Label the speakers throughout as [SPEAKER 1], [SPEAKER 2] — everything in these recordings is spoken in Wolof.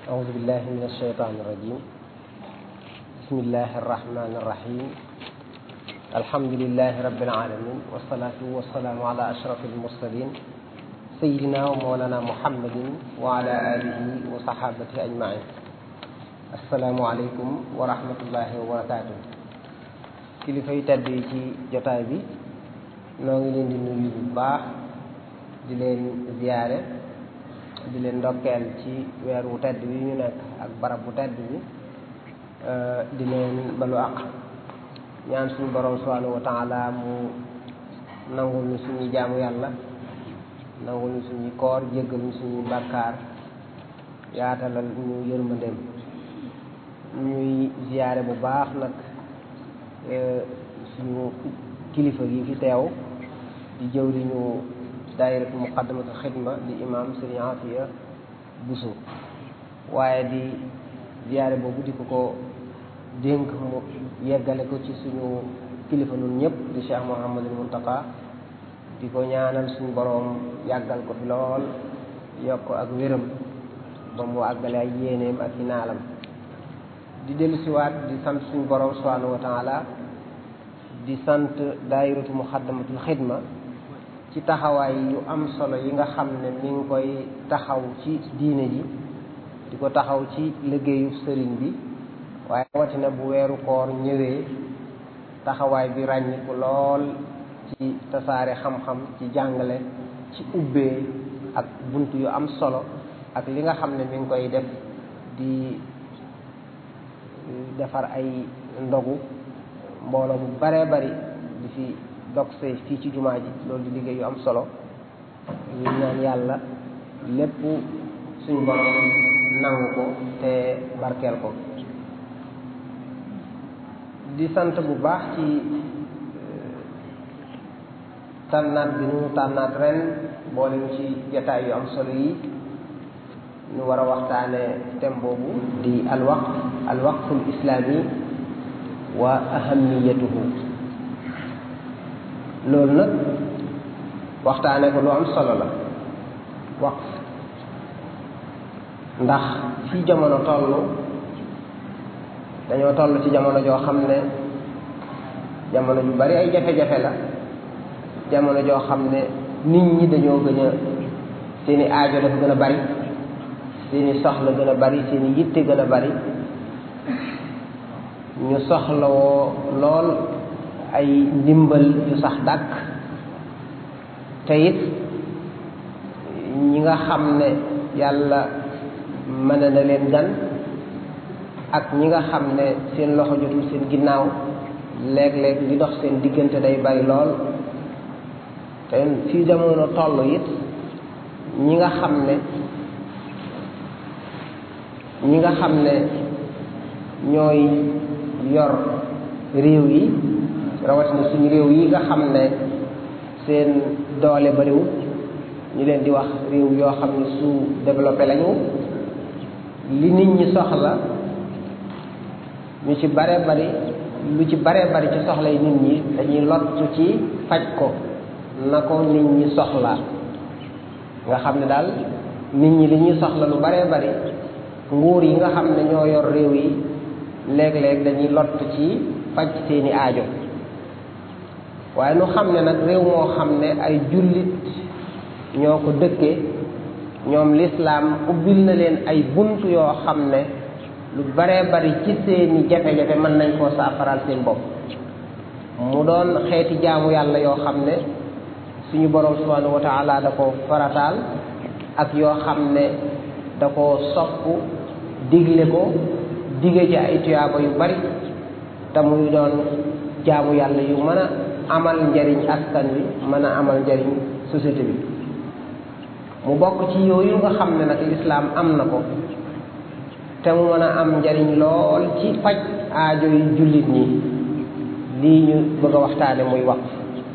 [SPEAKER 1] أعوذ بالله من الشيطان الرجيم بسم الله الرحمن الرحيم الحمد لله رب العالمين والصلاة والسلام على أشرف المرسلين سيدنا ومولانا محمد وعلى آله وصحابته أجمعين السلام عليكم ورحمة الله وبركاته kilifa yu tedd yi ci jotaay bi noo ngi leen di nuyu bu baax di leen ziyaare di leen ndokkeel ci weer wu tedd bi ñu nekk ak barab bu tedd bi di leen balu àq ñaan suñu borom subhanahu wa taala mu nangul ñu suñuy jaamu yàlla nangul ñu suñuy koor jéggal ñu suñuy bàkkaar yaatalal ñu yërmandeem ñuy ziyaare bu baax nag suñu kilifa gi fi teew di jëw li ñu daayiratu muqaddamatul xidma di imam sëriñ Afiya Buso waaye di ziyaare boobu di ko ko dénk mu yeggale ko ci suñu kilifa nun ñëpp di Cheikh Mouhamadul Muntaka di ko ñaanal suñu boroom yàggal ko fi lool yokk ak wéram ba mu àggale ay yéeneem ak i naalam di dellu siwaat di sant suñu boroom subhanahu wa taala di sant daayiratu muqaddamatul xidma ci taxawaay yu am solo yi nga xam ne mi ngi koy taxaw ci diine ji di ko taxaw ci liggéeyu sëriñ bi waaye rawatina bu weeru koor ñëwee taxawaay bi ràññiku lool ci tasaare xam-xam ci jàngale ci ubbee ak bunt yu am solo ak li nga xam ne mi ngi koy def di defar ay ndogu mbooloo mu baree bari di fi dog see fii ci jumaa ji loolu di liggéey yu am solo ñu ñaan yàlla lépp suñu borom nangu ko te barkeel ko di sant bu baax ci tànnaat bi nu tànnaat ren boole ñu ci jataay yu am solo yi ñu war a waxtaane thème boobu di alwaqf alwaqful islaami wa ahamiyatuhu loolu nag waxtaane ko lu am solo la waqf ndax fi jamono toll dañoo toll ci jamono joo xam ne jamono ju bari ay jafe-jafe la jamono joo xam ne nit ñi dañoo gën a seeni aajo dafa gën a bari seeni soxla gën a bari seeni yitte gën a bari ñu soxlawoo lool ay ndimbal yu sax dàkk te it ñi nga xam ne yàlla mën na leen gan ak ñi nga xam ne seen loxo jotul seen ginnaaw léeg-léeg li dox seen diggante day bari lool te fii jamono toll it ñi nga xam ne ñi nga xam ne ñooy yor réew yi rawatina suñu réew yi nga xam ne seen doole bariwul ñu leen di wax réew yoo xam ne su développé lañu li nit ñi soxla ñu ci bare bari lu ci bare bari ci soxla yi nit ñi dañuy lottu ci faj ko na ko nit ñi soxla nga xam ne daal nit ñi li ñuy soxla lu bare bari nguur yi nga xam ne ñoo yor réew yi léeg-léeg dañuy lott ci faj seeni aajo waaye nu xam ne nag réew moo xam ne ay jullit ñoo ko dëkkee ñoom lislaam ubbil na leen ay bunt yoo xam ne lu baree bari ci seeni jafe-jafe mën nañ koo saafaral seen bopp mu doon xeeti jaamu yàlla yoo xam ne suñu borom subhanahu wa taala da ko farataal ak yoo xam ne da ko sopp digle ko dige ci ay tuyaaba yu bari te muy doon jaamu yàlla yu mën a amal njariñ askan wi mën a amal njariñ société bi mu bokk ci yooyu nga xam ne nag lislaam am na ko te mu mën a am njariñ lool ci faj aajo yu jullit ñi lii ñu bëgg a waxtaane muy waqf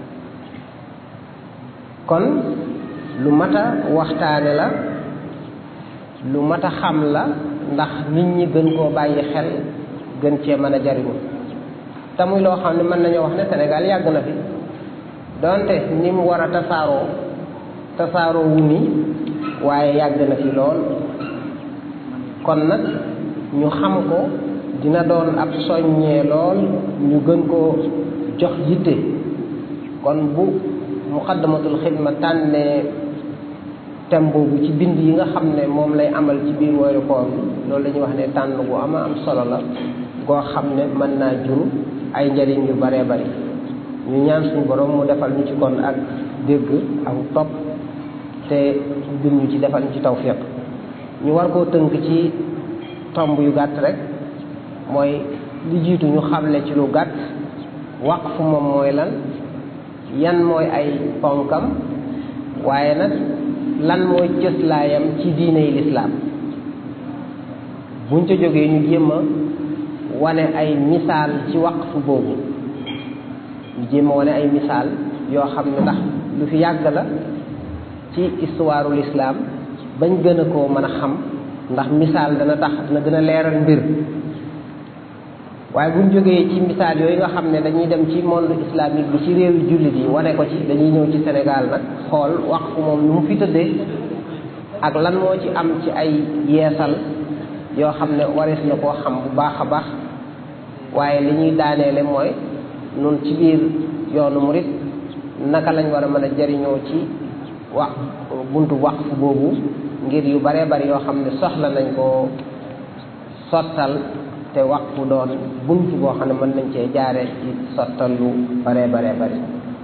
[SPEAKER 1] kon lu mat a waxtaane la lu mat a xam la ndax nit ñi gën koo bàyyi xel gën cee mën a jariñu te muy loo xam ne mën nañoo wax ne Sénégal yàgg na fi donte ni mu war a tasaaroo tasaaroo wu ni waaye yàgg na fi lool kon nag ñu xam ko dina doon ab soññee lool ñu gën koo jox yitte kon bu muqaddamatul xidma tànnee thème boobu ci bind yi nga xam ne moom lay amal ci biir weeru koor bi loolu la ñuy wax ne tànn bu ama am solo la goo xam ne mën naa jur ay njariñ yu baree bari ñu ñaan suñu borom mu defal ñu ci kon ak dégg ak topp te gën ñu ci defal ñu ci tawfiq ñu war koo tënk ci tomb yu gàtt rek mooy li jiitu ñu xamle ci lu gàtt waqfu moom mooy lan yan mooy ay ponkam waaye nag lan mooy cëslaayam ci diiney lislaam buñ ca jógee ñu jéem a wane ay misaal ci waqfu boobu ñu jéem a wane ay misaal yoo xam ne ndax lu fi yàgg la ci histoire lislaam bañ gën a koo mën a xam ndax misaal dana tax dana gën a leeral mbir waaye buñ jógee ci misaal yooyu nga xam ne dañuy dem ci monde islamique bi ci réewi jullit yi wane ko ci dañuy ñëw ci Sénégal nag xool waqfu moom nu mu fi tëddee ak lan moo ci am ci ay yeesal yoo xam ne warees na koo xam bu baax a baax waaye li ñuy daaneele mooy nun ci biir yoonu murit naka lañ war a mën a jariñoo ci wax buntu waqfu boobu ngir yu baree bari yoo xam ne soxla nañ koo sottal te waqfu doon buntu boo xam ne mën nañ cee jaare ci sottal lu baree baree bari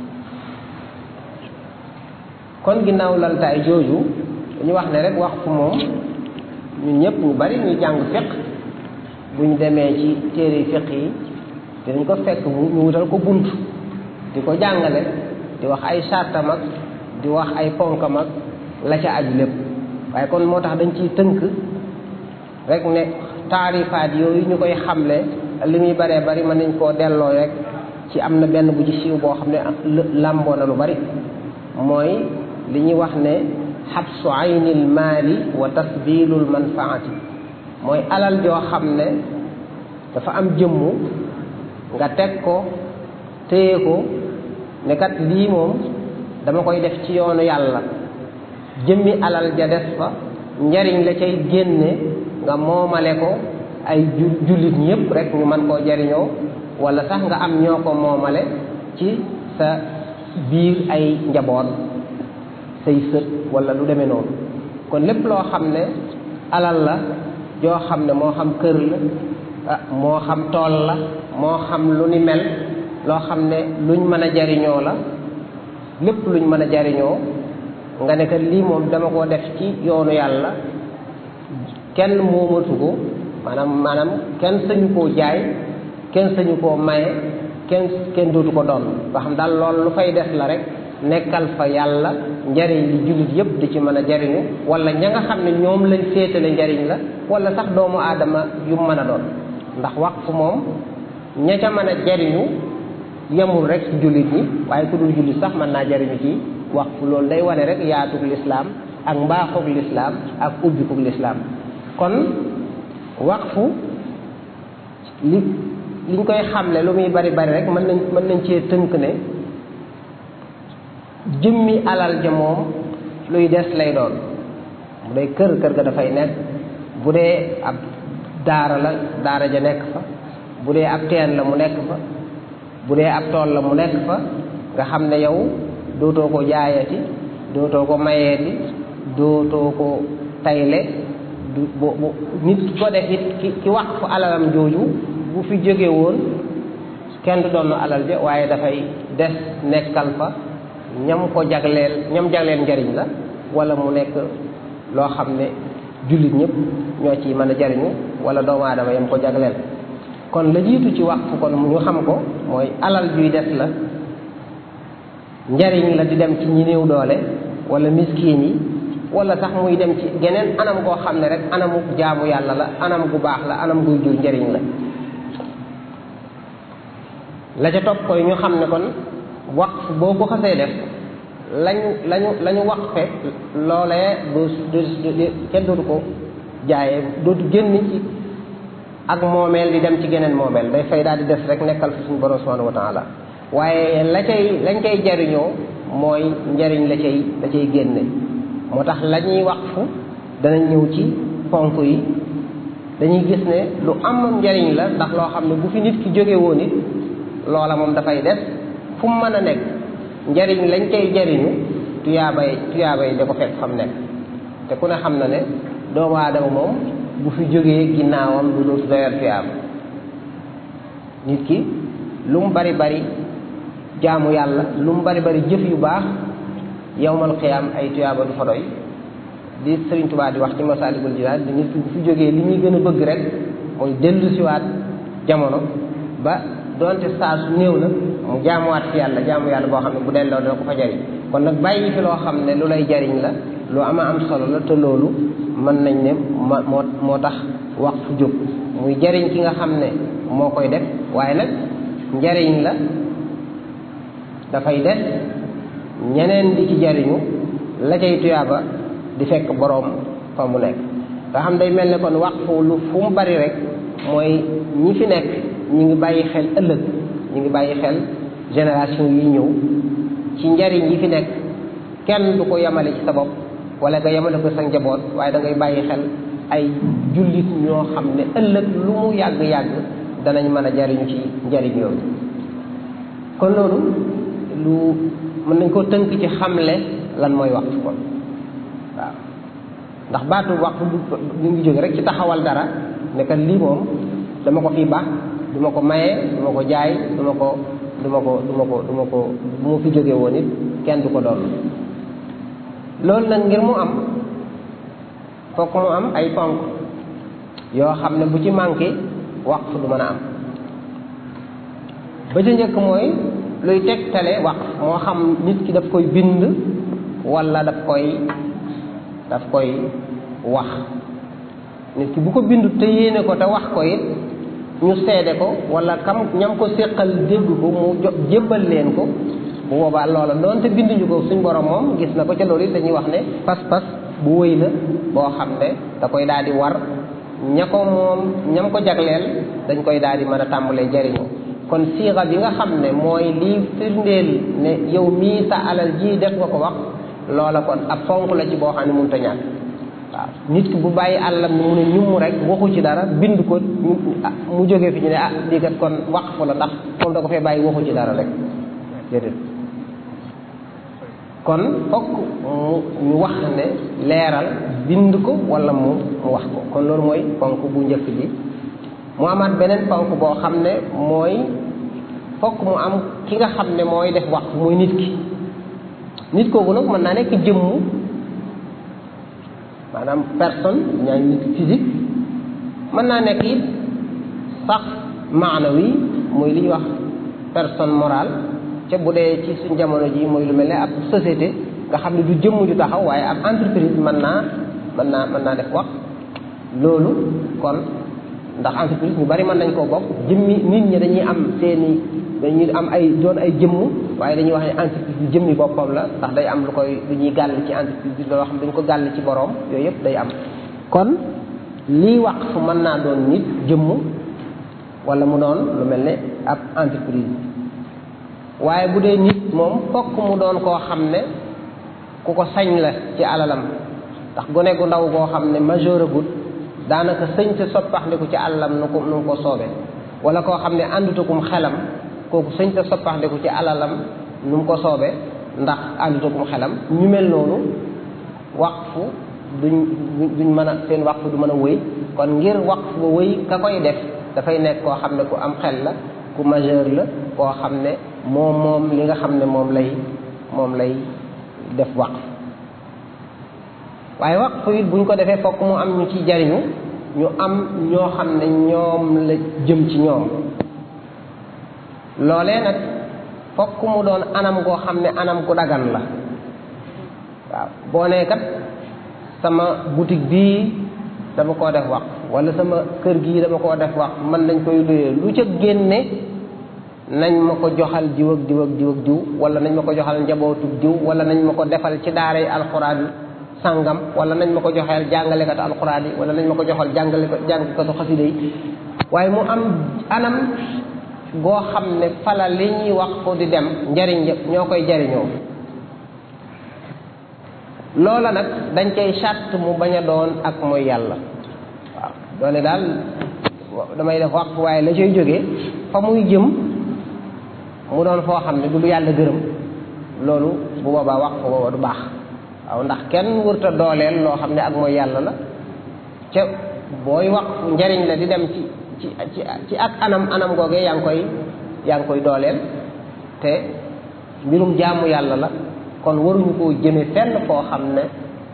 [SPEAKER 1] kon ginnaaw laltaay jooju dañu wax ne rek waqfu moom ñun ñëpp ñu bari ñu jàng fiq bu ñu demee ci téere fiq yi dinañ ko fekk ñu wutal ko bunt di ko jàngale di wax ay sartam ak di wax ay ponkam ak la ca aju lépp waaye kon moo tax dañ ciy tënk rek ne taarifaat yooyu ñu koy xamle li muy baree bari mën nañ koo delloo rek ci am na benn bu ci siiw boo xam ne làmboo na lu bari mooy li ñuy wax ne xabsu aynil maali wa tasbilul manfaati mooy alal joo xam ne dafa am jëmmu nga teg ko téye ko ne kat lii moom dama koy def ci yoonu yàlla jëmmi alal ja des fa njariñ la cay génne nga moomale ko ay jullit ñëpp rek ñu mën koo jariñoo wala sax nga am ñoo ko moomale ci sa biir ay njaboot say sët wala lu demee noonu kon lépp loo xam ne alal la joo xam ne moo xam kër la ah moo xam tool la moo xam lu ni mel loo xam ne luñ mën a jariñoo la lépp luñ mën a jariñoo nga ne que lii moom dama koo def ci yoonu yàlla kenn moomatu ko maanaam maanaam kenn sañu koo jaay kenn sañu koo maye kenn kenn dootu ko doon ba xam daal loolu lu fay des la rek nekkal fa yàlla njariñ li jullit yëpp di ci mën a jariñu wala ña nga xam ne ñoom lañ féetale njariñ la wala sax doomu aadama yu mën a doon ndax waqfu moom ña ca mën a jariñu yemul rek ci jullit ñi waaye ku dul jullit sax mën naa jariñu ci waqfu loolu day wane rek yaatug lislaam ak mbaaxug lislaam ak ubbikug lislaam kon waqfu li liñ koy xamle lu muy bari bari rek mën nañ mën nañ cee tënk ne jëmmi alal ja moom luy des lay doon bu dee kër kër ga dafay nekk bu dee ab daara la daara ja nekk fa bu dee ab teen la mu nekk fa bu dee ab tool la mu nekk fa nga xam ne yow dootoo ko jaayati dootoo ko mayeeti dootoo ko tayle du bu bu nit ki ko def it ki ki wax fu alalam jooju bu fi jóge woon kenn du doon alal ja waaye dafay des nekkal fa ñam ko jagleel ñam jagleel njariñ la wala mu nekk loo xam ne jullit ñëpp ñoo ci mën a jariñu wala doomu aadama yam ko jagleel kon la jiitu ci waqfu kon ñu xam ko mooy alal juy des la njariñ la di dem ci ñi néew doole wala miskiin yi wala sax muy dem ci geneen anam goo xam ne rek anamu jaamu yàlla la anam gu baax la anam guy jur njariñ la la ca topp koy ñu xam ne kon waqf boo ko xasee def lañ lañu la ñu waqfe loolee du du kenn dootu ko jaayee dootu génn ci ak moomeel di dem ci geneen moomeel day fay daal di des rek nekkal fi suñu borom subhanahu wa taala waaye la cay lañ cay jariñoo mooy njariñ la cay la cay génne moo tax la ñuy waqfu danañ ñëw ci ponk yi dañuy gis ne lu am njariñ la ndax loo xam ne bu fi nit ki jóge woon it loola moom dafay des fu mu mën a nekk njariñ lañ koy jariñu tuyaabay tuyaabay da ko fekk fa mu nekk te ku ne xam na ne doomu aadama moom bu fi jógee ginnaawam lu dootu doyal tuyaaba nit ki lu mu bari bari jaamu yàlla lu mu bari bari jëf yu baax yowmal xiyaam ay tuyaaba du fa doy di Sëriñ Tuubaa di wax ci Masaalikul Jinaan di nit ki bu fi jógee li muy gën a bëgg rek mooy dellu siwaat jamono ba doonte saa su néew na mu jaamuwaat fi yàlla jaamu yàlla boo xam ne bu delloo dina ko fa jariñ kon nag bàyyi fi loo xam ne lu lay jariñ la lu ama am solo la te loolu mën nañ ne ma moo moo tax wax fu jóg muy jariñ ki nga xam ne moo koy def waaye nag njariñ la dafay des ñeneen di ci jariñu la cay tuyaaba di fekk boroom fa mu nekk nga xam day mel ne kon waqfu lu fu mu bari rek mooy ñi fi nekk ñi ngi bàyyi xel ëllëg ñi ngi bàyyi xel génération yi ñëw ci njariñ yi fi nekk kenn du ko yemale ci sa bopp wala nga yemale ko sa njaboot waaye da ngay bàyyi xel ay jullit ñoo xam ne ëllëg lu mu yàgg-yàgg danañ mën a jariñu ci njariñ yooyu kon loolu lu mën nañ koo tënk ci xamle lan mooy waqf kon waaw ndax baatu waqf ñu ngi jóge rek ci taxawal dara ne kat lii moom dama ko fii baax du ma ko maye du ma ko jaay du ma ko du ma ko du ma ko du ma ko bu ma fi jóge woon it kenn du ko doon loolu nag ngir mu am fokk mu am ay ponk yoo xam ne bu ci manqué waqf du mën a am ba ca njëkk mooy luy tegtale waqf moo xam nit ki daf koy bind wala daf koy daf koy wax nit ki bu ko bindu te yéene ko te wax ko it ñu seede ko wala kam ñam ko séqal dégg ko mu jo jébbal leen ko bu boobaa loola doonte binduñu ko suñ borom moom gis na ko ca loolu it dañuy wax ne pas-pas bu wëy la boo xam ne da koy daal di war ña ko moom ñam ko jagleel dañ koy daal di mën a tàmbalee jariñoo kon siixa bi nga xam ne mooy lii firndeel ne yow mii sa alal ji def nga ko wax loola kon ab fonk la ci boo xam ne mënut a ñàkk waaw nit ki bu bàyyi àllam ni mu ne ñum rek waxu ci dara bind ko mu jógee fi ñu ne ah lii kat kon waqf la ndax moom da ko fee bàyyi waxu ci dara rek déedéet kon fokk mu ñu wax ne leeral bind ko wala mu mu wax ko kon loolu mooy fonk bu njëkk bi mu amaat beneen fonk boo xam ne mooy fokk mu am ki nga xam ne mooy def waqf mooy nit ki nit kooku nag mën naa nekk jëmm maanaam personne ñaa nit physique mën naa nekk it sax maanawi muy li ñuy wax personne morale ca bu dee ci suñ jamono ji mooy lu mel ne ab société nga xam ne du jëmm ju taxaw waaye ab entreprise mën naa mën naa mën naa def wax loolu kon ndax entreprise ñu bari mën nañ koo bokk jëmmi nit ñi dañuy am seeni dañuy am ay doon ay jëmm waaye dañuy wax ne entreprise bi jëmmi boppam la ndax day am lu koy lu ñuy gàll ci entreprise bi loo xam dañ ko gàll ci boroom yooyu yëpp day am kon lii waqf mën naa doon nit jëmm wala mu doon lu mel ne ab entreprise waaye bu dee nit moom fokk mu doon koo xam ne ku ko sañ la ci alalam ndax gone gu ndaw koo xam ne majeur agut daanaka sëñ sa soppaxndiku ci alalam nu ko nu ko soobee wala koo xam ne àndutakum xelam kooku sëñ sa soppaxndiku ci alalam nu mu ko soobee ndax àndutakum xelam ñu mel noonu waqfu duñ duñ mën a seen waqfu du mën a wëy kon ngir waqfu ba wëy ka koy def dafay nekk koo xam ne ku am xel la ku majeur la koo xam ne moom moom li nga xam ne moom lay moom lay def waqf waaye waqf it buñ ko defee fokk mu am ñu ci jariñu ñu am ñoo xam ne ñoom la jëm ci ñoom loolee nag fokk mu doon anam goo xam ne anam gu dagan la waaw boo nee kat sama boutique bii dama koo def waqf wala sama kër gii dama koo def waqf man nañ koy luyee lu ca génne nañ ma ko joxal diw ak diw ak diw ak diw wala nañ ma ko joxal njabootu diw wala nañ ma ko defal ci daaray alxuraan sàngam wala nañ ma ko joxeel jàngalekatu alxuraan yi wala nañ ma ko joxal jàngale ko jàngkatu xasida yi waaye mu am anam goo xam ne fala li ñuy wax ko di dem njariñ ñoo koy jariñoo loola nag dañ cay sàtt mu bañ a doon ak mooy yàlla waaw doone daal damay def waqf waaye la cay jógee fa muy jëm mu doon foo xam ne du lu yàlla gërëm loolu bu boobaa waqf booba du baax waaw ndax kenn wërta dooleel loo xam ne ak mooy yàlla la ca booy waqf njariñ la di dem ci ci ci ci ak anam anam googee yaa ngi koy yaa ngi koy dooleel te mbirum jaamu yàlla la kon waruñu koo jëme fenn foo xam ne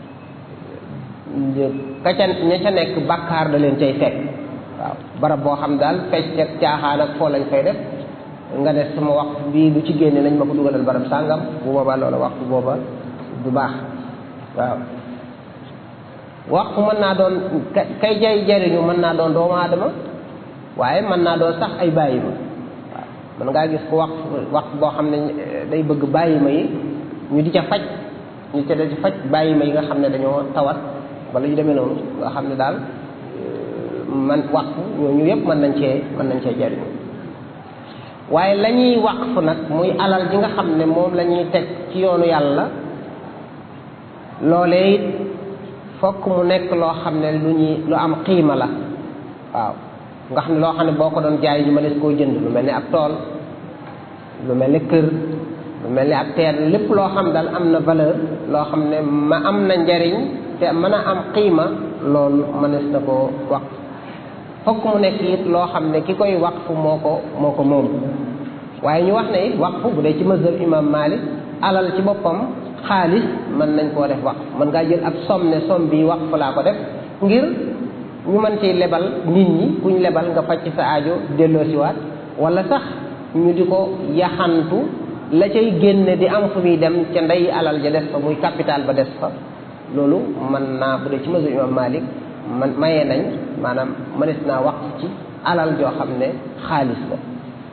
[SPEAKER 1] ka ca ña ca nekk bàkkaar da leen cay fekk waaw barab boo xam daal fecc ak caaxaan ak foo lañ fay def nga ne sama wax bii lu ci génne nañ ma ko dugalal barab sàngam bu boobaa loola waxtu booba du baax waaw waxtu mën naa doon kay jay jariñu mën naa doon doomu aadama waaye mën naa doon sax ay bàyyi ma waaw mën ngaa gis ko wax wax boo xam ne day bëgg bàyyi ma yi ñu di ca faj ñu ca di faj bàyyi ma yi nga xam ne dañoo tawat wala yu demee noonu nga xam ne daal man waqf ñooñu yëpp mën nañ cee mën nañ cee jariñu waaye la ñuy waqf nag muy alal ji nga xam ne moom la ñuy teg ci yoonu yàlla loolee it fokk mu nekk loo xam ne lu ñuy lu am xiima la waaw nga xam ne loo xam ne boo ko doon jaay ñu mënees koo jënd lu mel ni ab tool lu mel ni kër lu mel ni ab teen lépp loo xam daal am na valeur loo xam ne ma am na njariñ te mën a am xiima loolu mënees na koo waqf fokk mu nekk it loo xam ne ki koy waqf moo ko moo ko moom waaye ñu wax ne it waqf bu dee ci mazhab imam Malik alal ci boppam xaalis mën nañ koo def waqf mën ngaa jël ab somme ne somme bi waqf laa ko def ngir ñu mën ci lebal nit ñi kuñ lebal nga faj ci sa aajo delloosiwaat wala sax ñu di ko yaxantu la cay génne di am fu muy dem ca ndey alal ja des fa muy capital ba des fa loolu mën naa bu dee ci mazhab imam Malik man mayee nañ maanaam mënees naa waqf ci alal joo xam ne xaalis la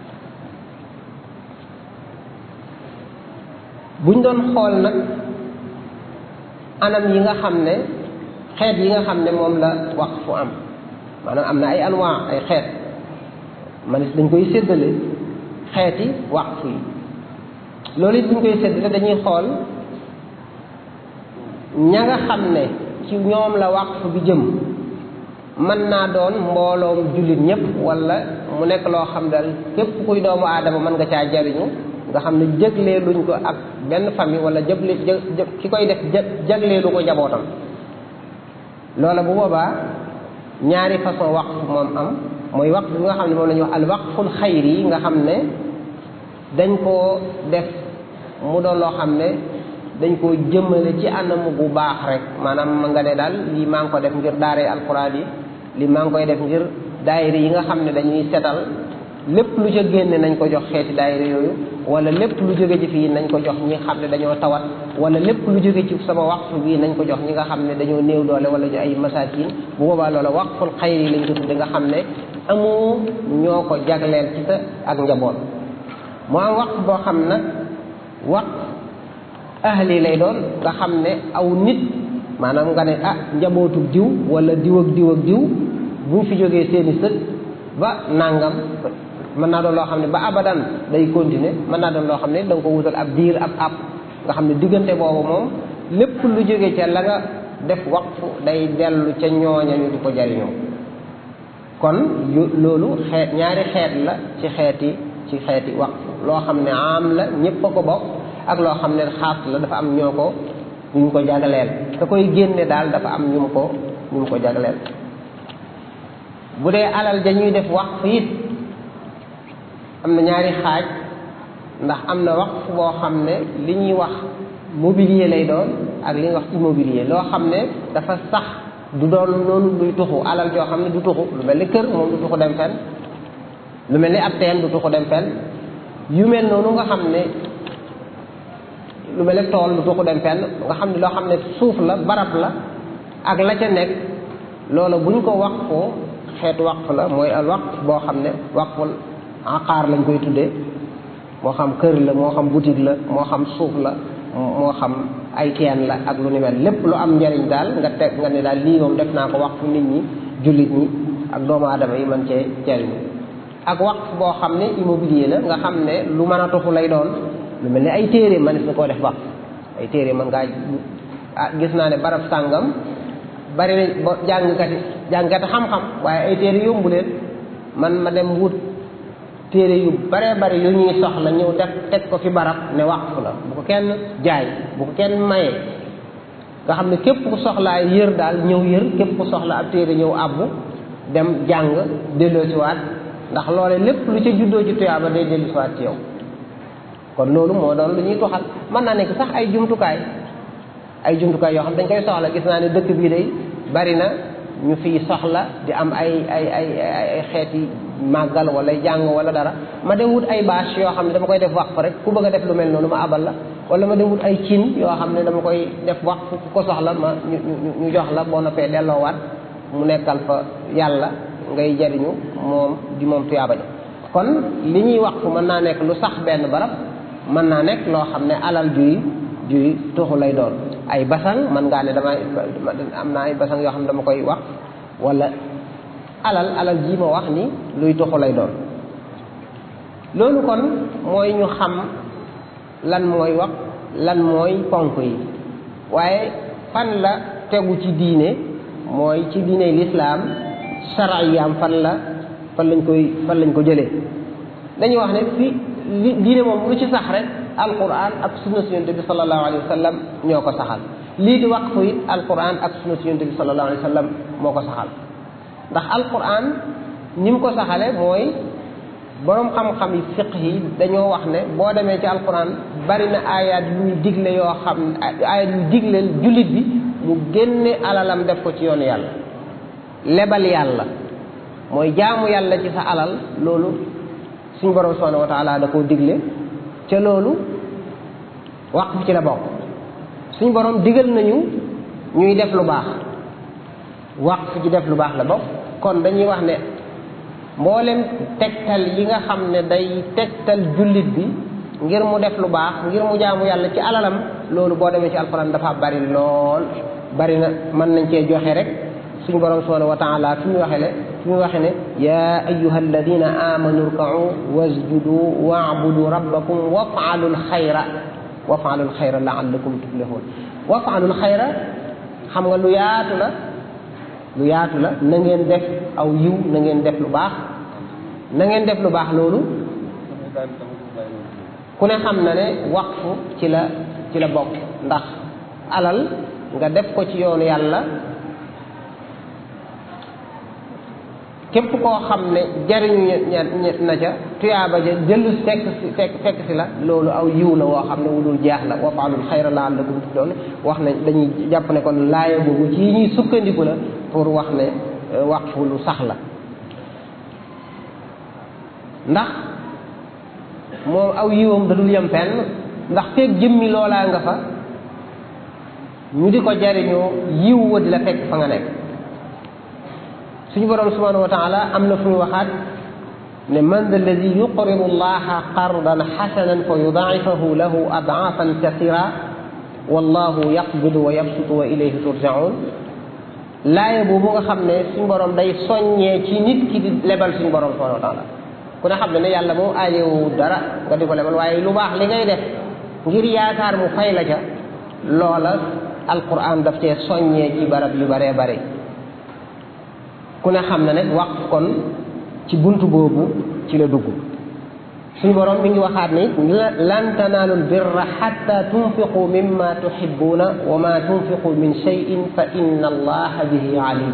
[SPEAKER 1] buñ doon xool nag anam yi nga xam ne xeet yi nga xam ne moom la waqfu am maanaam am na ay anwaa ay xeet manis dañ koy séddale xeeti waqf yi loolu it buñ koy séddale dañuy xool ña nga xam ne ci ñoom la waqf bi jëm mën naa doon mbooloom jullit ñëpp wala mu nekk loo xam dal képp kuy doomu aadama mën nga caa jariñu nga xam ne jëglee luñ ko ak benn famille wala jëble jë ki koy def jëglee lu ko jabootam loola bu boobaa ñaari façon waqf moom am mooy waqf bi nga xam ne moom la ñuy wax al waqful xayri yi nga xam ne dañ koo def mu doon loo xam ne dañ koo jëmale ci anam bu baax rek maanaam ma nga ne daal lii maa ngi ko def ngir daaree alquran yi lii maa ngi koy def ngir daayira yi nga xam ne dañuy setal lépp lu ca génne nañ ko jox xeeti daayira yooyu wala lépp lu jóge ci fii nañ ko jox ñi xam ne dañoo tawat wala lépp lu jóge ci sama waqf bii nañ ko jox ñi nga xam ne dañoo néew doole wala ñu ay masakin bu boobaa loola waqful xayri lañ ko tudde nga xam ne amoo ñoo ko jagleel ci sa ak njaboot mu am waqf boo xam nag waqf ahli lay doon nga xam ne aw nit maanaam nga ne ah njabootu diw wala diw ak diw ak diw buñ fi jógee seeni sët ba nangam mën naa doon loo xam ne ba abadan day continuer mën naa doon loo xam ne da nga ko wutal ab diir ab ab nga xam ne diggante boobu moom lépp lu jóge ca la nga def waqf day dellu ca ñooña ñu di ko jariñoo kon yu loolu xeet ñaari xeet la ci xeeti ci xeeti waqf loo xam ne am la ñépp a ko bokk ak loo xam ne xaas la dafa am ñoo ko ñu mu ko jagleel ka koy génne daal dafa am ñu mu ko ñu mu ko jagleel bu dee alal dañuy def waqf it am na ñaari xaaj ndax am na waqf boo xam ne li ñuy wax mobilier lay doon ak li ñuy wax immobilier loo xam ne dafa sax du doon noonu luy tuxu alal joo xam ne du tuxu lu mel ni kër moom du tuxu dem fenn lu mel ni ab teen du tuxu dem fenn yu mel noonu nga xam ne lu mel ni tool du tuxu dem fenn nga xam ne loo xam ne suuf la barab la ak la ca nekk loola buñ ko waqfoo xeetu waqf la mooy al waqf boo xam ne waqful aqaar lañ koy tuddee moo xam kër la moo xam boutique la moo xam suuf la moo xam ay teen la ak lu ni mel lépp lu am njariñ daal nga teg nga ne daal lii moom def naa ko waqf nit ñi jullit ñi ak doomu aadama yi mën cee jariñu ak waqf boo xam ne immobilier la nga xam ne lu mën a tuxu lay doon lu mel ni ay téere mënees na koo def waqf ay téere mën ngaa ah gis naa ne barab sàngam bari na ba jàngkat yi jàngkat xam-xam waaye ay téere yombu leen man ma dem wut téere yu bare bari yu ñuy soxla ñëw def teg ko fi barab ne waqf la bu ko kenn jaay bu ko kenn maye nga xam ne képp ku soxlaa yër daal ñëw yër képp ku soxla ab téere ñëw abbu dem jàng delloosiwaat ndax loole lépp lu ca juddoo ci tuyaaba day delloosiwaat ci yow kon loolu moo doon lu ñuy toxal mën naa nekk sax ay jumtukaay ay jumtukaay yoo xam dañ koy soxla gis naa ne dëkk bii day bari na ñu fiy soxla di am ay ay ay ay xeeti màggal wala jàng wala dara ma dem wut ay bâche yoo xam ne dama koy def waqf rek ku bëgg a def lu mel noonu ma abal la wala ma dem wut ay cin yoo xam ne dama koy def waqf ku ko soxla ma ñu ñu jox la boo noppee delloowaat mu nekkal fa yàlla ngay jariñu moom di moom tuyaaba ja kon li ñuy waqf mën naa nekk lu sax benn barab mën naa nekk loo xam ne alal juy juy tuxu lay doon ay basang man ngaa ne damay am naa ay basang yoo xam ne dama koy wax wala alal alal ji ma wax ni luy tuxu lay doon loolu kon mooy ñu xam lan mooy wax lan mooy ponk yi waaye fan la tegu ci diine mooy ci diine lislaam shar'iyaam fan la fan lañ koy fan lañ ko jëlee dañuy wax ne fi li diine moom lu ci sax rek alquran ak sunna si yonent bi sallallahu alayhi wa sallam ñoo ko saxal lii di waqfu it alquran ak sunna si yonent bi sallallahu alayhi wa sallam moo ko saxal ndax alquran ni mu ko saxale mooy boroom xam-xam yi fiq yi dañoo wax ne boo demee ci alquran bari na ayat yuy digle yoo xam ayat yuy digleel jullit bi mu génne alalam def ko ci yoonu yàlla lebal yàlla mooy jaamu yàlla ci sa alal loolu suñ borom subhanahu wa taala da koo digle ca loolu waqf ci la bokk suñ borom digal nañu ñuy def lu baax waqf ci def lu baax la bokk kon dañuy wax ne mboolem tegtal yi nga xam ne day tegtal jullit bi ngir mu def lu baax ngir mu jaamu yàlla ci alalam loolu boo demee ci alquran dafa bari lool bari na mën nañ cee joxe rek suñu borom subhanahu wa taala fi mu waxee le fi mu waxee ne yaa ayuha alladina amanu rkau wasjudu waabudu rabbakum wafaalu lxayra wafaalu lxayra laallakum tuflihun wafaalu lxayra xam nga lu yaatu la lu yaatu la na ngeen def aw yiw na ngeen def lu baax na ngeen def lu baax loolu ku ne xam na ne waqfu ci la ci la bokk ndax alal nga def ko ci yoonu yàlla képp koo xam ne jariñu na ca tuyaaba ja jëllu fekk si fekk fekk si la loolu aw yiw la woo xam ne wu dul jeex la wa faalul xayra la'allakum tuflihun wax ne dañuy jàpp ne kon laaya boobu ci ñuy sukkandiku la pour wax ne waqfu lu sax la ndax moom aw yiwam da dul yem fenn ndax feeg jëmmi loolaa nga fa ñu di ko jariñoo yiw wa di la fekk fa nga nekk suñu borom subhanahu wa taala am na fu ñu waxaat ne man da alladi yuqridu allaha qardan xasanan fa yudaa'ifahu lahu adaafan kasira wallahu yaqbidu wa yabsutu wa ilayhi turjaun laaya boobu nga xam ne suñu borom day soññee ci nit ki di lebal suñu borom subhanahu wa taala ku ne xam ne ne yàlla moom aajowu dara nga di ko lebal waaye lu baax li ngay def ngir yaakaar mu fay la ca loola alquran daf cee soññee ci barab yu baree bare ku ne xam na ne waqf kon ci bunt boobu ci la dugg suñu borom mi ngi waxaat ni lan tanaalul birra xatta tunfiqu mimma tuhibbuna wa ma tunfiqu min cheyin fa inna allaha bihi alim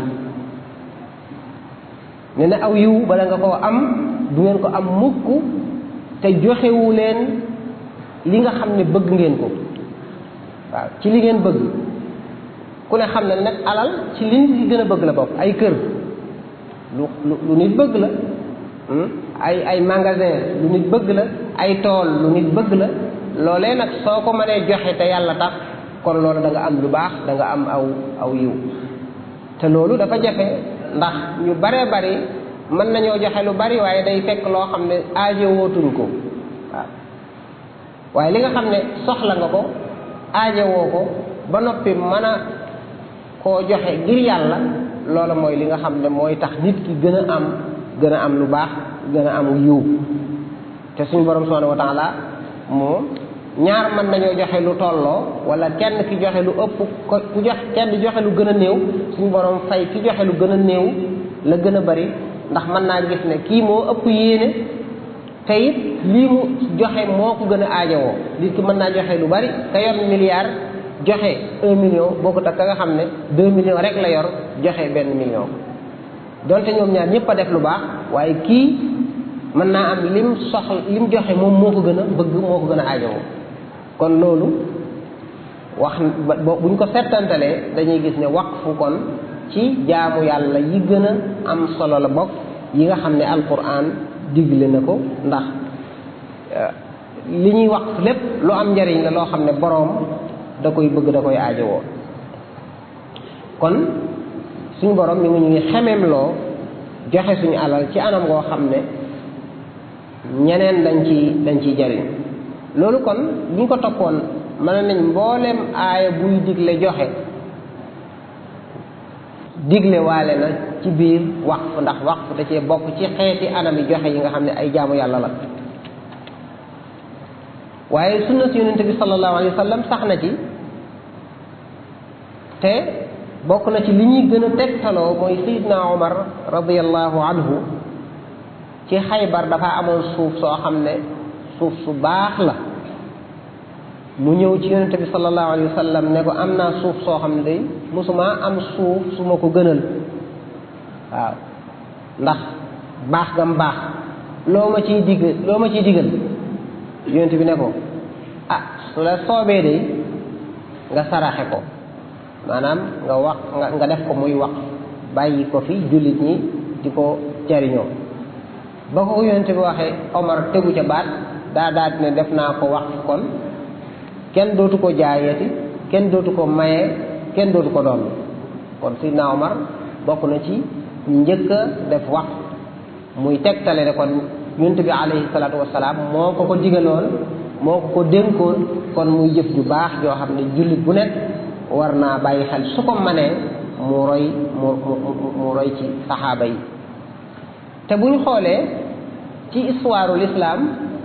[SPEAKER 1] ne na aw yiw bala nga koo am du ngeen ko am mukk te joxewu leen li nga xam ne bëgg ngeen ko waaw ci li ngeen bëgg ku ne xam ne nag alal ci li nit gën a bëgg la bokk ay kër lu lu nit bëgg la ay ay magasin lu nit bëgg la ay tool lu nit bëgg la loolee nag soo ko mënee joxe te yàlla tax kon loolu da nga am lu baax da nga am aw aw yiw te loolu dafa jafe ndax ñu baree bari mën nañoo joxe lu bari waaye day fekk loo xam ne aajo wootuñ ko waaw waaye li nga xam ne soxla nga ko aajo woo ko ba noppi mën a koo joxe ngir yàlla loola mooy li nga xam ne mooy tax nit ki gën a am gën a am lu baax gën a am yiw te suñu borom subhanahu wa taala moom ñaar mën nañoo joxe lu tolloo wala kenn ki joxe lu ëpp ko ku jox kenn joxe lu gën a néew suñu borom fay ki joxe lu gën a néew la gën a bari ndax mën naa gis ne kii moo ëpp yéene te it lii mu joxe moo ko gën a aajowoo nit ki mën naa joxe lu bari te yor milliard joxe un million bokkut ak ka nga xam ne deux millions rek la yor joxe benn million donte ñoom ñaar ñëpp a def lu baax waaye kii mën naa am lim soxla lim joxe moom moo ko gën a bëgg moo ko gën a aajowoo kon loolu wax buñ ko settantalee dañuy gis ne waqfu kon ci jaamu yàlla yi gën a am solo la bokk yi nga xam ne alquran digle na ko ndax li ñuy waqf lépp lu am njariñ la loo xam ne boroom da koy bëgg da koy aajowoo kon suñu borom mi ngi ñuy xemeem loo joxe suñu alal ci anam goo xam ne ñeneen dañ ci dañ ciy jariñ loolu kon bu ñu ko toppoon mën nañ mbooleem aaya buy digle joxe digle waale na ci biir waqf ndax waqf da cee bokk ci xeeti anam yi joxe yi nga xam ne ay jaamu yàlla la waaye sunna si yonente bi sallallahu alayhi wa sallam sax na ci te bokk na ci li ñuy gën a tegtaloo mooy sayidna omar radiallahu anhu ci xaybar dafa amoon suuf soo xam ne suuf su baax la mu ñëw ci yonente bi sallallahu alayhi wa sallam ne ko am naa suuf soo xam ne day mosuma am suuf su ma ko gënal waaw ndax baax gam baax loo ma ciy digg loo ma ciy digal yonente bi ne ko ah su la soobee de nga saraxe ko maanaam nga wax nga nga def ko muy wax bàyyi ko fi jullit ñi di ko jariñoo ba ko yonente bi waxee Omar tegu ca baat daa daal ne def naa ko wax kon kenn dootu ko jaayati kenn dootu ko maye kenn dootu ko doon kon Sidna Omar bokk na ci njëkk a def wax muy tegtale ne kon yonent bi alayhi salaatu wasalaam moo ko ko digaloon moo ko ko dénkoon kon muy jëf ju baax joo xam ne jullit bu nekk war naa bàyyi xel su ko manee mu roy mu mu mu roy ci saxaaba yi te bu ñu xoolee ci histoire l'islam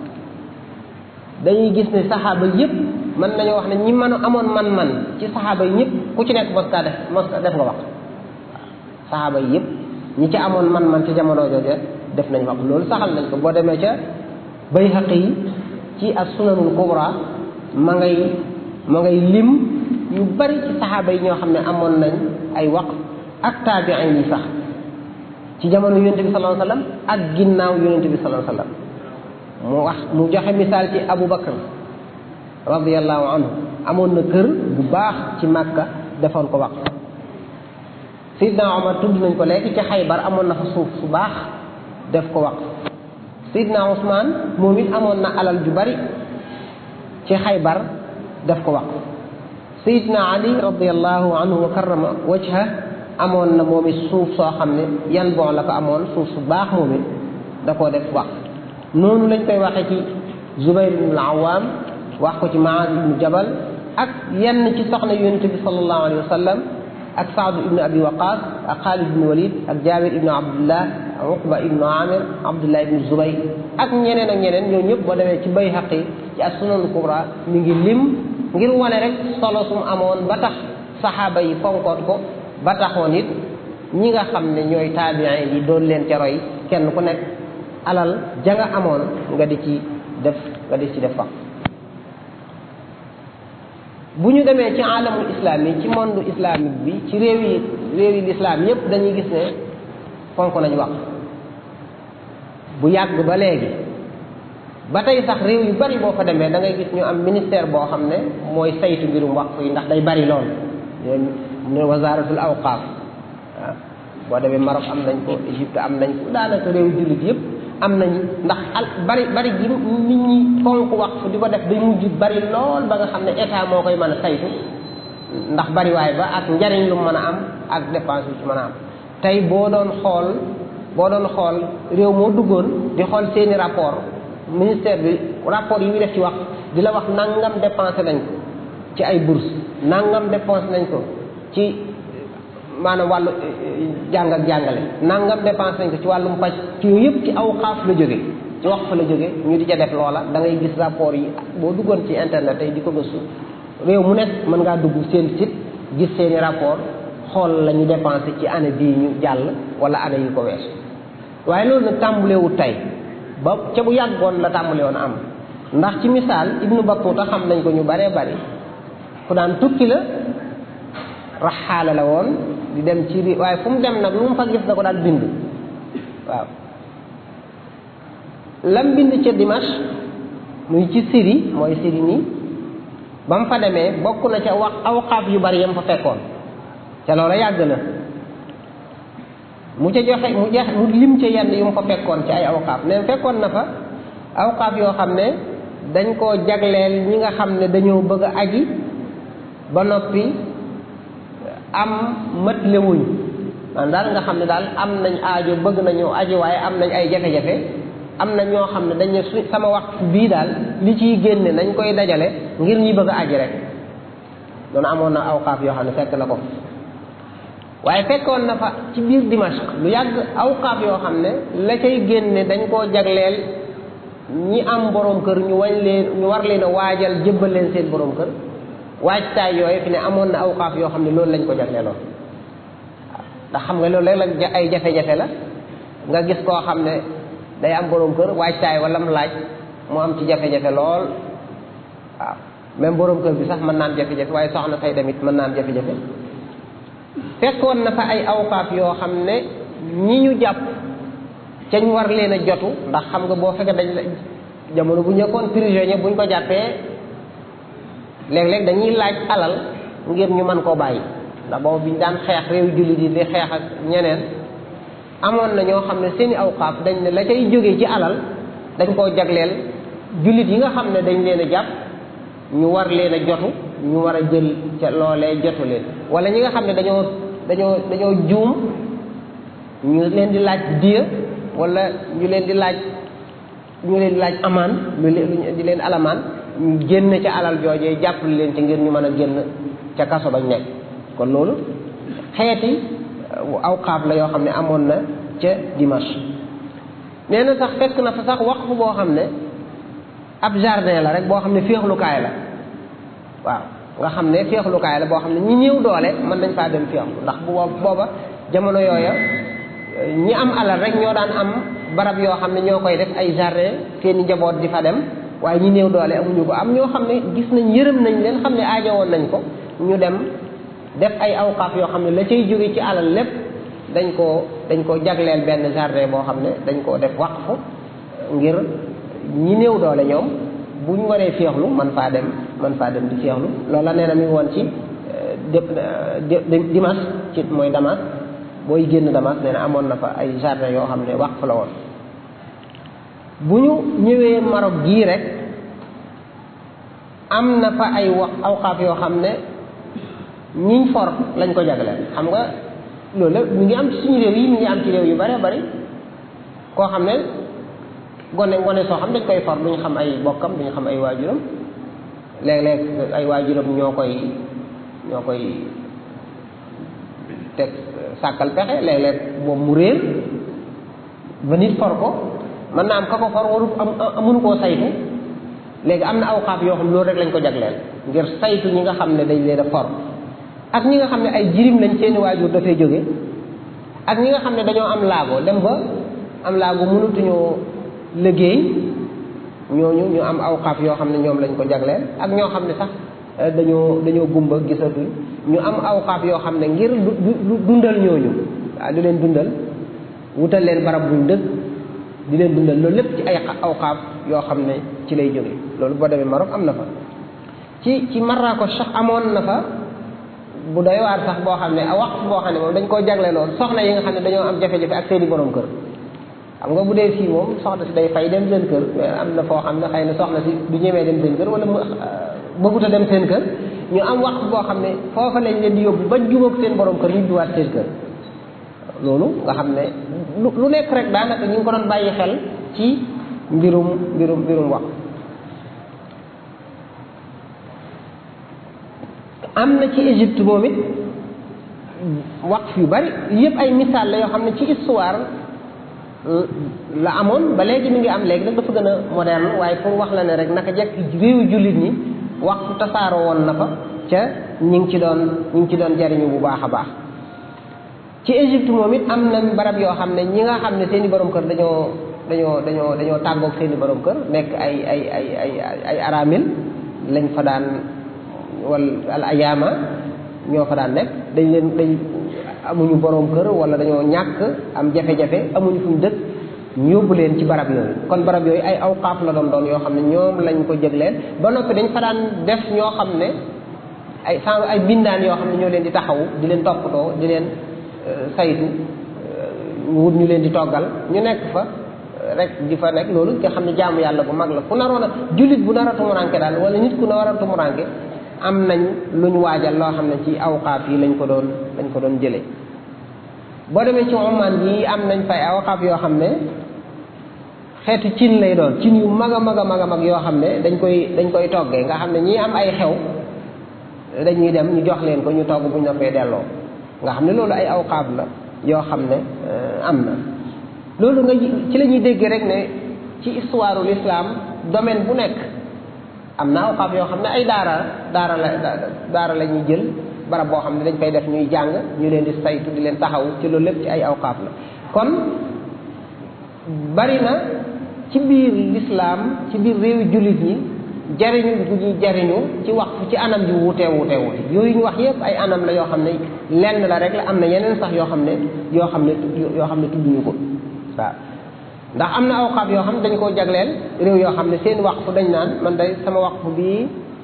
[SPEAKER 1] dañuy gis ne saxaaba yépp mën nañoo wax ne ñi mën a amoon man-man ci saxaaba yi ñëpp ku ci nekk mos kaa def mos def nga wax saxaaba yi yëpp ñi ci amoon man-man ci jamono jooje def nañ wax loolu saxal nañ ko boo demee ca Bayhaqi yi ci as sunanul kubra ma ngay ma ngay lim yu bari ci saxaaba yi ñoo xam ne amoon nañ ay wax ak taabiin yi sax ci jamono yonente bi sallallahu alayhi wasallam ak ginnaaw yonente bi sallallahu alayhi wasallam mu wax mu joxe misaal ci Abu Bakar radiyallahu anhu amoon na kër bu baax ci Makka defoon ko wax Seydina Omar tudd nañ ko léegi ci Xaybar amoon na fa suuf su baax def ko wax Seydina Ousmane moom it amoon na alal ju bari ci Xaybar def ko wax Seydina Ali radiyallahu anhu wa karrama wajha amoon na moom it suuf soo xam ne yan bon la ko amoon suuf su baax moom it da koo def wax noonu lañ koy waxee ci Zubayr ibn al-Awwam wax ko ci Maaz ibnu Jabal ak yenn ci soxna yonent bi sallallahu alayhi wa sallam ak Saad ibnu Abi Waqas ak Xaalid ibnu Walid ak Jaabir ibnu Abdullah ak Uqba ibnu Amir Abdullah ibnu Zubayr ak ñeneen ak ñeneen ñoo ñëpp boo demee ci Bayhaqi ci as-Sunan kubra mi ngi lim ngir wane rek solo sum amoon ba tax saxaaba yi fonkoon ko ba taxoon it ñi nga xam ne ñooy taabiin yi doon leen ca roy kenn ku nekk alal ja nga amoon nga di ci def nga di ci def fa bu ñu demee ci alamul islam yi ci monde islamique bi ci réew yi réew yi l'islam yépp dañuy gis ne fonk nañ wax bu yàgg ba léegi ba tey sax réew yu bari boo fa demee da ngay gis ñu am ministère boo xam ne mooy saytu mbirum waqf yi ndax day bari lool ne wasaratul awqaaf waaw boo demee Maroc am nañ ko Égypte am nañ ko daanaka réew jullit yépp am nañ ndax al bari bari gi nit ñi fonk waqf di ko def day mujj bari lool ba nga xam ne état moo koy mën a saytu ndax bari waay ba ak njariñ lu mën a am ak dépense yu ci mën a am tey boo doon xool boo doon xool réew moo duggoon di xool seeni rapport ministère bi rapport yi muy def ci wax di la wax nangam dépensé nañ ko ci ay bourse nangam dépensé nañ ko ci maanaam wàllu jàng ak jàngale nangam dépensé nañ ko ci wàllum paj ci yooyu yëpp ci aw xaaf la jóge ci wax fa la jóge ñu di ca def loola da ngay gis rapport yi boo duggoon ci internet tey di ko gëstu réew mu nekk mën ngaa dugg seen site gis seeni rapport xool la ñu dépensé ci année bii ñu jàll wala année yi ko weesu waaye loolu nag tàmbalewut tey ba ca bu yàggoon la tàmbale woon am ndax ci misaal ibnu Battuta xam nañ ko ñu baree bari ku daan tukki la raxaala la woon di dem ci ri waaye fu mu dem nag lu mu fa gis da ko daan bind waaw lam bind ca Dimash muy ci Syrie mooy Syrie nii ba mu fa demee bokk na ca wax awqaaf yu bari yam fa fekkoon ca loola yàgg na mu ca joxe mu joxe mu lim ca yenn yu mu fa fekkoon ci ay awqaaf ne fekkoon na fa awqaaf yoo xam ne dañ koo jagleel ñi nga xam ne dañoo bëgg a aji ba noppi am mët lewuñ man daal nga xam ne daal am nañ aajo bëgg nañu aji waaye am nañ ay jafe-jafe am na ñoo xam ne dañ ne su sama waxtu bii daal li ciy génne nañ koy dajale ngir ñi bëgg a aji rek loolu amoon na awqaaf yoo xam ne fekk na ko waaye fekkoon na fa ci biir Dimashq lu yàgg awqaaf yoo xam ne la cay génne dañ koo jagleel ñi am borom kër ñu wañ leen ñu war leen a waajal jébbal leen seen borom kër waajtaay yooyu fi ne amoon na awqaaf yoo xam ne loolu lañ ko jagleeloon ndax xam nga loolu léeg la ay jafe-jafe la nga gis koo xam ne day am borom kër waajtaay wala mu laaj mu am ci jafe-jafe lool waaw même borom kër bi sax mën naan jafe-jafe waaye soxna say tamit mën naan jafe-jafe fekkoon na fa ay awqaaf yoo xam ne ñi ñu jàpp ca ñu war leen a jotu ndax xam nga boo fekkee dañ jamono bu ñëkkoon prisonnier buñ ko jàppee léeg-léeg dañuy laaj alal ngir ñu mën koo bàyyi ndax boobu biñ daan xeex réew jullit yi di xeex ak ñeneen amoon na ñoo xam ne seeni awqaaf dañ ne la cay jógee ci alal dañ koo jagleel jullit yi nga xam ne dañ leen a jàpp ñu war leen a jotu ñu war a jël ca loolee jotu leen wala ñi nga xam ne dañoo dañoo dañoo juum ñu leen di laaj diya wala ñu leen di laaj ñu leen di laaj amaan lu leen di leen alamaan ñu génn ca alal joojee jàppale leen ci ngir ñu mën a génn ca kaso bañ nekk kon loolu xeeti awqaaf la yoo xam ne amoon na ca Dimash nee na sax fekk na fa sax waqfu boo xam ne ab jardin la rek boo xam ne féexlukaay la waaw nga xam ne féexlukaay la boo xam ne ñi ñëw doole mën nañ faa dem féexlu ndax bu booba jamono yooya ñi am alal rek ñoo daan am barab yoo xam ne ñoo koy def ay jardin seeni njaboot di fa dem waaye ñi néew doole amuñu ko am ñoo xam ne gis nañ yërëm nañ leen xam ne aajowoon nañ ko ñu dem def ay awqaaf yoo xam ne la cay jóge ci alal lépp dañ koo dañ koo jagleel benn jardin boo xam ne dañ koo def waqfu ngir ñi néew doole ñoom bu ñu waree féexlu man faa dem man faa dem di féexlu loola nee na mi ngi woon ci Dimas ci mooy Damas booy génn Damas nee na amoon na fa ay jardin yoo xam ne waqf la woon bu ñu ñëwee Maroc gii rek am na fa ay wax awqaaf yoo xam ne ñiñ for lañ ko jagleel xam nga loolu la mi ngi am ci suñu réew yi mi ngi am ci réew yu bare bari koo xam ne gone gone soo xam dañ koy for duñ xam ay bokkam duñ xam ay waajuram léeg-léeg ay waajuram ñoo koy ñoo koy teg sàkkal pexe léeg-léeg moom mu réer ba nit for ko mën naa am ka ko for waru am amunu koo saytu léegi am na awqaaf yoo xam loolu rek lañ ko jagleel ngir saytu ñi nga xam ne dañ leen a for ak ñi nga xam ne ay jirim lañ seeni waajur dafay jóge ak ñi nga xam ne dañoo am laago dem ba am laago mënatuñoo liggéey ñooñu ñu am awqaaf yoo xam ne ñoom lañ ko jagleel ak ñoo xam ne sax dañoo dañoo gumba gisatuñ ñu am awqaaf yoo xam ne ngir du dundal ñooñu waaw di leen dundal wutal leen barab buñ dëkk di leen dundal loolu lépp ci ay awqaaf yoo xam ne ci lay jóge loolu boo demee Maroc am na fa ci ci Marrakech sax amoon na fa bu doy waar sax boo xam ne waqf boo xam ne moom dañ koo jagleeloon soxna yi nga xam ne dañoo am jafe-jafe ak seeni borom kër xam nga bu dee fii moom soxna si day fay dem seen kër mais am na foo xam ne xëy na soxna si du ñemee dem seen kër wala mu bëggut a dem seen kër ñu am waqf boo xam ne foofa lañ leen di yóbbu ba jubóog seen borom kër ñu duwaat seen kër loolu nga xam ne lu nekk rek daanaka ñu ngi ko doon bàyyi xel ci mbirum mbirum mbirum waqf am na ci Égypte moom it waqf yu bari yëpp ay misaal la yoo xam ne ci histoire la amoon ba léegi mi ngi am léegi nag dafa gën a moderne waaye pour wax la ne rek naka jekk réewu jullit ñi waxtu tasaaroo woon na fa ca ñi ngi ci doon ñi ngi ci doon jariñu bu baax a baax ci Égypte moom it am nañ barab yoo xam ne ñi nga xam ne seen i borom kër dañoo dañoo dañoo dañoo tàggoog seen i borom kër nekk ay ay ay ay ay aramil lañ fa daan wal al ayaama ñoo fa daan nekk dañ leen dañ amuñu borom kër wala dañoo ñàkk am jafe-jafe amuñu fuñ dëkk ñu yóbbu leen ci barab yooyu kon barab yooyu ay awqaaf la doon doon yoo xam ne ñoom lañ ko jëgleen ba noppi dañ fa daan def ñoo xam ne ay sans ay bindaan yoo xam ne ñoo leen di taxawu di leen toppatoo di leen saytu wut ñu leen di toggal ñu nekk fa rek di fa nekk loolu nga xam ne jaamu yàlla bu mag la ku naroon a jullit bu nar a tumuranke daal wala nit ku nar a tumuranke am nañ luñ waajal loo xam ne ci awqaaf yi lañ ko doon lañ ko doon jëlee boo demee ci Oman yi am nañ fay awqaaf yoo xam ne xeetu cin lay doon cin yu mag a mag a mag a mag yoo xam ne dañ koy dañ koy toggee nga xam ne ñii am ay xew dañuy dem ñu jox leen ko ñu togg bu ñu noppee delloo nga xam ne loolu ay awqaaf la yoo xam ne am na loolu nga ci la ñuy dégg rek ne ci histoire l'islam domaine bu nekk am na awqaaf yoo xam ne ay daara daara la daara la ñuy jël barab boo xam ne dañ koy def ñuy jàng ñu leen di saytu di leen taxaw ci loolu lépp ci ay awqaaf la kon bari na ci biir l'islam ci biir réewi jullit ñi jariñu gu ñuy jariñu ci wax ci anam ji wuutee wuutee wuute yooyu ñu wax yépp ay anam la yoo xam ne lenn la rek la am na yeneen sax yoo xam ne yoo xam ne yoo xam ne tudduñu ko waaw ndax am na awqaaf yoo xam ne dañ koo jagleel réew yoo xam ne seen waqfu dañ naan man day sama waqfu bii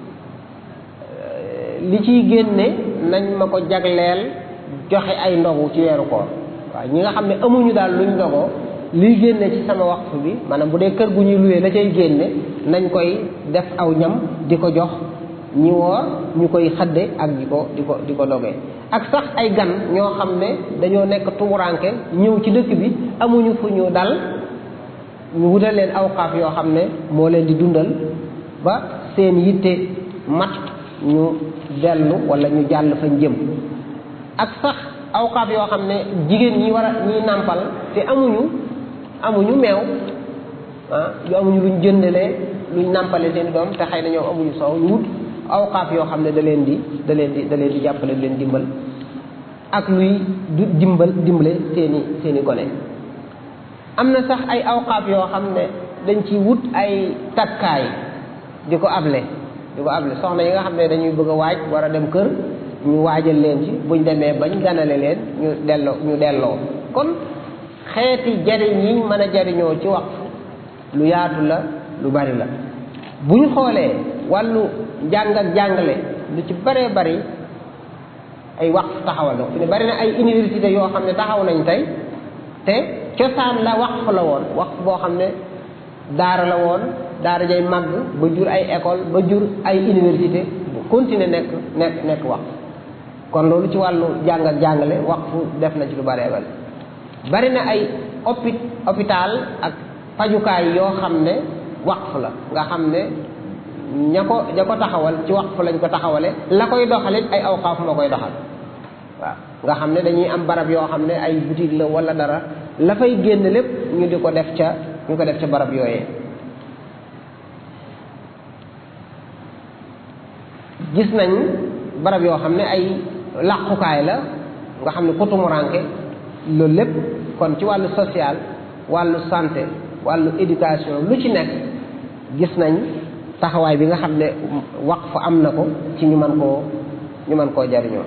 [SPEAKER 1] li ciy génne nañ ma ko jagleel joxe ay ndogu ci weeru koor waaw ñi nga xam ne amuñu daal luñ ndogoo liy génne ci sama waqfu bi maanaam bu dee kër gu ñuy luwee la cay génne nañ koy def aw ñam di ko jox ñi woor ñu koy xadde ak di ko di ko di ko dogee ak sax ay gan ñoo xam ne dañoo nekk tumuranke ñëw ci dëkk bi amuñu fu ñu dal ñu wutal leen awqaaf yoo xam ne moo leen di dundal ba seen yitte mat ñu dellu wala ñu jàll fa jëm ak sax awqaaf yoo xam ne jigéen ñi war a ñiy nàmpal te amuñu amuñu meew ah yu amuñu luñ jëndalee luñ nàmpale seen doom te xëy na ñoom amuñu soow ñu wut awqaaf yoo xam ne da leen di da leen di da leen di jàppale leen dimbal ak luy du dimbal dimbale seeni seeni gone am na sax ay awqaaf yoo xam ne dañ ci wut ay takkaay di ko able di ko able soxna yi nga xam ne dañuy bëgg a waaj war a dem kër ñu waajal leen ci buñ demee bañ ganale leen ñu delloo ñu delloo kon xeeti jariñ yi mën a jariñoo ci waqf lu yaatu la lu bari la bu ñu xoolee wàllu jàng ak jàngale lu ci baree bari ay waqf taxawal na fi ne bari na ay université yoo xam ne taxaw nañ tey te cosaan la waqf la woon waqf boo xam ne daara la woon daara jay màgg ba jur ay école ba jur ay université bu continuer nekk nekk nekk waqf kon loolu ci wàllu jàng ak jàngale waqf def na ci lu baree bari bari na ay opi hôpital ak fajukaay yoo xam ne waqf la nga xam ne ña ko ña ko taxawal ci waqf lañ ko taxawale la koy doxalit ay awqaaf moo koy doxal waaw nga xam ne dañuy am barab yoo xam ne ay boutique la wala dara la fay génn lépp ñu di ko def ca ñu ko def ca barab yooyee gis nañ barab yoo xam ne ay làqukaay la nga xam ne kutumuranke loolu lépp kon ci wàllu social wàllu santé wàllu éducation lu ci nekk gis nañ taxawaay bi nga xam ne waqf am na ko ci ñu mën koo ñu mën koo jariñoo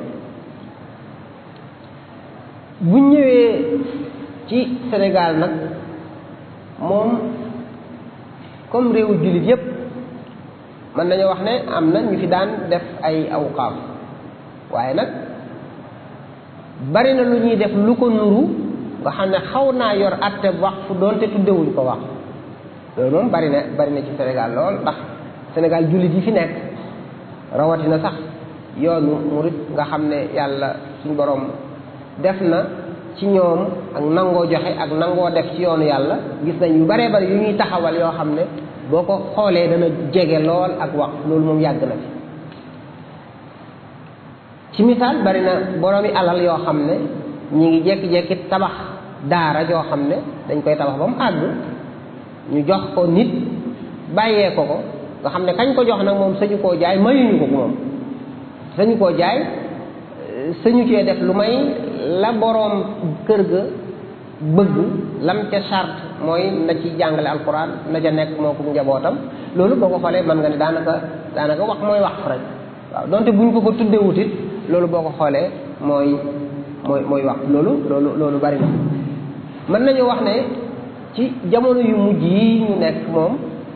[SPEAKER 1] bu ñëwee ci Sénégal nag moom comme réewu jullit yépp mën nañoo wax ne am na ñu fi daan def ay awqaaf waaye nag bari na lu ñuy def lu ko nuru nga xam ne xaw naa yor atte waqf doonte tuddewuñ ko waqf loolu moom bari na bari na ci Sénégal lool ndax Sénégal jullit yi fi nekk rawatina sax yoonu murit nga xam ne yàlla suñ boroom def na ci ñoom ak nangoo joxe ak nangoo def ci yoonu yàlla gis nañ yu baree bari yu ñuy taxawal yoo xam ne boo ko xoolee dana jege lool ak waqf loolu moom yàgg na fi ci misaal bari na boroomi alal yoo xam ne ñi ngi jekki-jekki tabax daara joo xam ne dañ koy tabax ba mu àgg ñu jox ko nit bàyyee ko ko nga xam ne kañ ko jox nag moom sañu koo jaay mayuñu ko ko moom sañu koo jaay sañu cee def lu may la boroom kër ga bëgg lam ca charte mooy na ci jàngale alquran na ca nekk moo ko njabootam loolu boo ko xoolee mën nga ne daanaka daanaka wax mooy wax rek waaw donte buñ ko ko tuddewut it loolu boo ko xoolee mooy mooy mooy wax loolu loolu loolu bari na mën nañu wax ne ci jamono yu mujj yi ñu nekk moom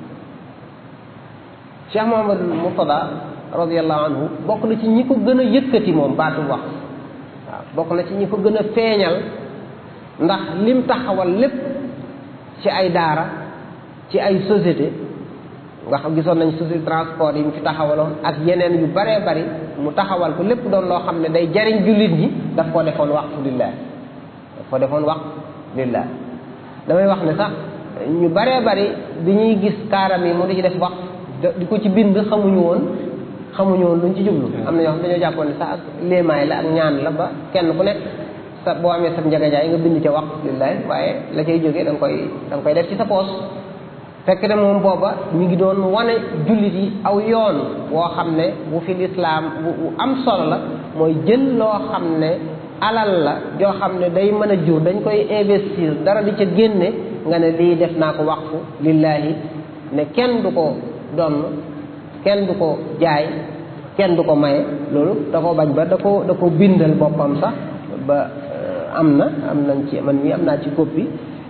[SPEAKER 1] Cheikh Mouhamadul Murtada radiallahu anhu bokk na ci ñi ko gën a yëkkati moom baatu wax waaw bokk na ci ñi ko gën a feeñal ndax lim taxawal lépp ci ay daara ci ay société nga xam gisoon nañ société transport yi mu fi taxawaloon ak yeneen yu baree bari mu taxawal ko lépp doon loo xam ne day jariñ jullit ñi daf koo defoon waqfu lillah daf ko defoon waqfu lillah damay wax ne sax ñu baree bari bi ñuy gis kaaram yi mu di ci def waqf di ko ci bind xamuñu woon xamuñu woon luñ ci jublu am na ñoo xam dañoo jàppoon ne sax ak léemaay la ak ñaan la ba kenn ku nekk sa boo amee sa njagajaay nga bind ca waqf lillahi waaye la cay jógee da nga koy da nga koy def ci sa poos fekk ne moom booba mi ngi doon wane jullit yi aw yoon woo xam ne bu fi lislaam bu am solo la mooy jël loo xam ne alal la joo xam ne day mën a jur dañ koy investir dara di ca génne nga ne lii def naa ko waqfu lillahi ne kenn du ko donn kenn du ko jaay kenn du ko maye loolu da ko bañ ba da ko da ko bindal boppam sax ba am na am nañ ci man mii am naa ci copie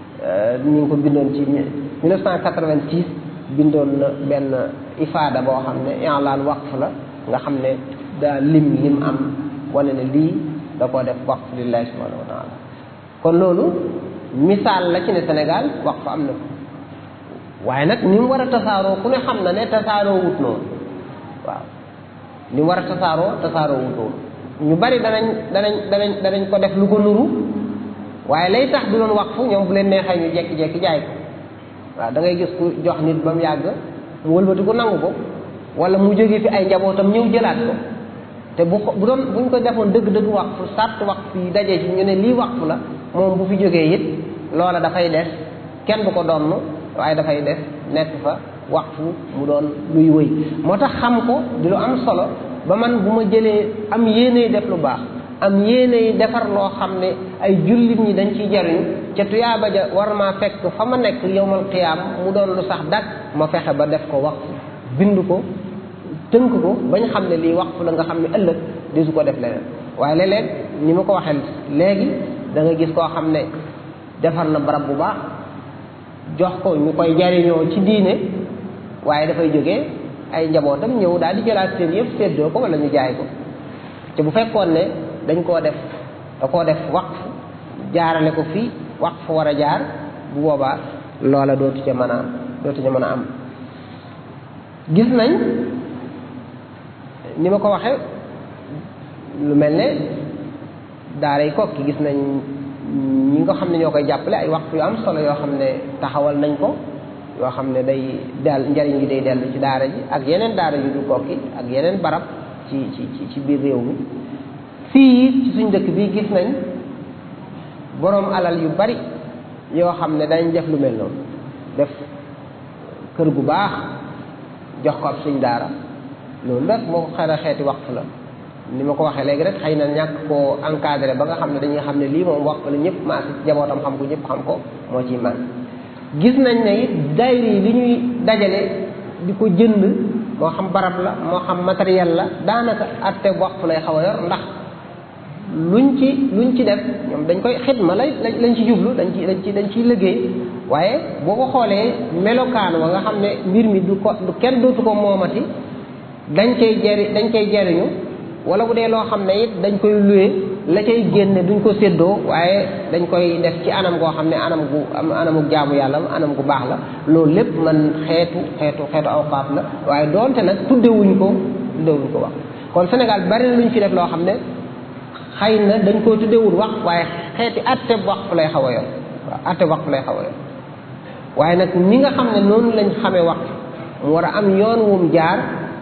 [SPEAKER 1] ñu ngi ko bindoon ci 1986 bindoon na benn ifaada boo xam ne i'laan waqf la nga xam ne daa lim lim am wane ne lii da koo def waqf lillahi subhanahu wa taala kon loolu misaal la ci ne Sénégal waqf am na waaye nag ni mu war a tasaaroo ku ne xam na ne tasaaroo wut noonu waaw ni mu war a tasaaroo tasaaroo wut noonu ñu bari danañ danañ danañ danañ ko def lu ko nuru waaye lay tax du doon waqfu ñoom bu leen neexee ñu jekki-jekki jaay ko waaw da ngay gis ku jox nit ba mu yàgg mu wëlbati ko nangu ko wala mu jógee fi ay njabootam ñëw jëlaat ko te bu bu doon buñ ko defoon dëgg-dëgg waqfu sart waqfu yi dajee ci ñu ne lii waqfu la moom bu fi jógee it loola dafay des kenn du ko donn waaye dafay des nekk fa waqfu mu doon luy wëy moo tax xam ko di lu am solo ba man bu ma jëlee am yéeney def lu baax am yéeney defar loo xam ne ay jullit ñi dañ ciy jariñu ca tuyaaba ja war maa fekk fa ma nekk yowmal qiyaam mu doon lu sax dak ma fexe ba def ko waqfu bind ko tënk ko bañ xam ne lii waqfu la nga xam ne ëllëg di su ko def leneen waaye léeg-léeg ni ma ko waxee léegi da nga gis koo xam ne defar na barab bu baax jox ko ñu koy jariñoo ci diine waaye dafay jógee ay njabootam ñëw daal di jëlaat seen yëpp séddoo ko wala ñu jaay ko te bu fekkoon ne dañ koo def da koo def waqf jaarale ko fii waqf war a jaar bu boobaa loola dootu ca mën a dootu ca mën a am gis nañ ni ma ko waxee lu mel ne daaray kokki gis nañ ñi nga xam ne ñoo koy jàppale ay waqf yu am solo yoo xam ne taxawal nañ ko yoo xam ne day del njariñ gi day dellu ci daara ji ak yeneen daara yu du kokki ak yeneen barab ci ci ci biir réew mi fii ci suñ dëkk bi gis nañ boroom alal yu bari yoo xam ne dañ def lu mel noonu def kër gu baax jox ko ab suñ daara loolu rek moo ko xara xeeti waqf la ni ma ko waxee léegi rek xëy na ñàkk koo encadré ba nga xam ne dañuy xam ne lii moom waqf la ñëpp maa si jabootam xam ko ñëpp xam ko moo ciy man gis nañ ne it daayira yi li ñuy dajale di ko jënd moo xam barab la moo xam matériel la daanaka atte waqf lay xaw a yor ndax luñ ci luñ ci def ñoom dañ koy xidma lay lañ ci jublu dañ ci dañ ci dañ ciy liggéey waaye boo ko xoolee melokaan wa nga xam ne mbir mi du ko du kenn dootu ko moomati dañ cay jari dañ cay jariñu wala bu dee loo xam ne it dañ koy luwe la cay génne duñ ko séddoo waaye dañ koy def ci anam goo xam ne anam gu am anamu jaamu yàlla anam gu baax la loolu lépp man xeetu xeetu xeetu awqaaf la waaye doonte nag tuddewuñ ko tuddewuñ ko wax kon Sénégal bari na luñ fi def loo xam ne xëy na dañ koo tuddewul wax waaye xeeti atte waqf lay xaw a yor waaw atte waqf lay xaw a yor waaye nag ni nga xam ne noonu lañ xamee waqf mu war a am yoon wum jaar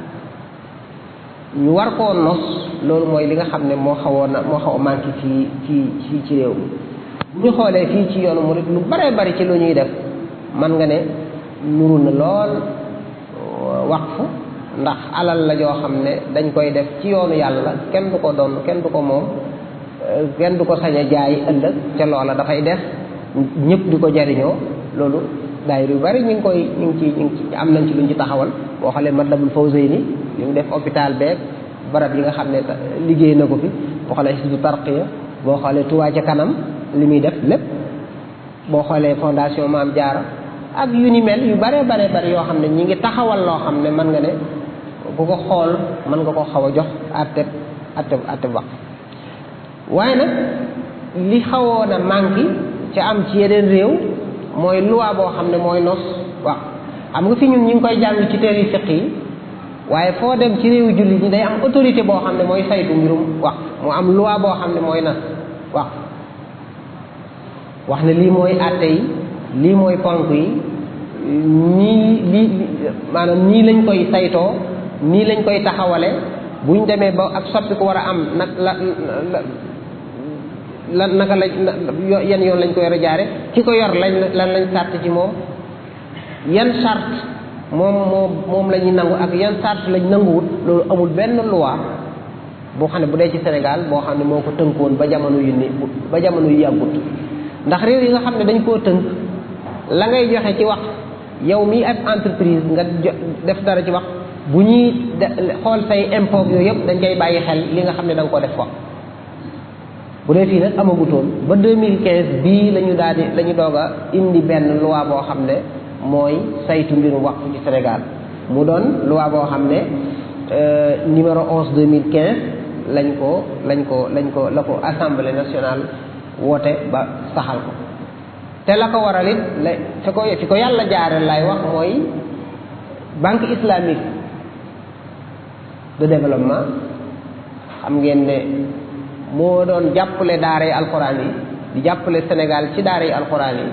[SPEAKER 1] ñu war koo nos loolu mooy li nga xam ne moo xawoon na moo xaw a manqué ci ci ci ci réew mi bu ñu xoolee fii ci yoonu murid lu bare bari ci lu ñuy def man nga ne nuru na lool waqfu ndax alal la joo xam ne dañ koy def ci yoonu yàlla kenn du ko doon kenn du ko moom kenn du ko sañ a jaay ëllëg ca loola dafay def ñëpp di ko jariñoo loolu daayira yu bari ñu ngi koy ñu ngi ci ñu ngi ci am nañ ci luñ ci taxawal boo xoolee Matlabul Fawzayni li mu def hôpital beeg barab yi nga xam ne liggéey na ko fi boo xoolee Hizbu Tarqiya boo xoolee Touba ca kanam li muy def lépp boo xoolee fondation Maam Jaara ak yu ni mel yu bare bare bari yoo xam ne ñi ngi taxawal loo xam ne mën nga ne ku ko xool mën nga ko xaw a jox atteb atteb atteb wax waaye nag li xawoon a manqué ca am ci yeneen réew mooy loi boo xam ne mooy nos wax xam nga fi ñun ñu ngi koy jàng ci téere fiq yi waaye foo dem ci réewu jullit ñi day am autorité boo xam ne mooy saytu mbirum wax mu am loi boo xam ne mooy nas wax wax ne lii mooy àtte yi lii mooy ponk yi ñii lii maanaam nii lañ koy saytoo nii lañ koy taxawale buñ demee ba ak soppi ko war a am nag la la naka lañ yan yoon lañ koy war a jaare ki ko yor lañ lan lañ sàrt ci moom yan sart moom moom moom la ñuy nangu ak yan sart lañ nanguwut loolu amul benn loi boo xam ne bu dee ci Sénégal boo xam ne moo ko tënkoon ba jamono yu ni ba jamono yu yàggut ndax réew yi nga xam ne dañ koo tënk la ngay joxe ci wax yow mii ab entreprise nga def dara ci wax bu ñuy xool say impôt yooyu yëpp dañ koy bàyyi xel li nga xam ne da nga ko def wax bu dee fii nag amagutoon ba 2015 bii la ñu daal di la ñu doog a indi benn loi boo xam ne mooy saytu mbirum waqf ci Sénégal mu doon loi boo xam ne numéro 11 2015 lañ ko lañ ko lañ ko la ko assemblée nationale woote ba saxal ko te la ko waral it la fi ko fi ko yàlla jaare lay wax mooy banque islamique de développement xam ngeen ne moo doon jàppale daara yi alxuraan yi di jàppale Sénégal ci daara yi alxuraan yi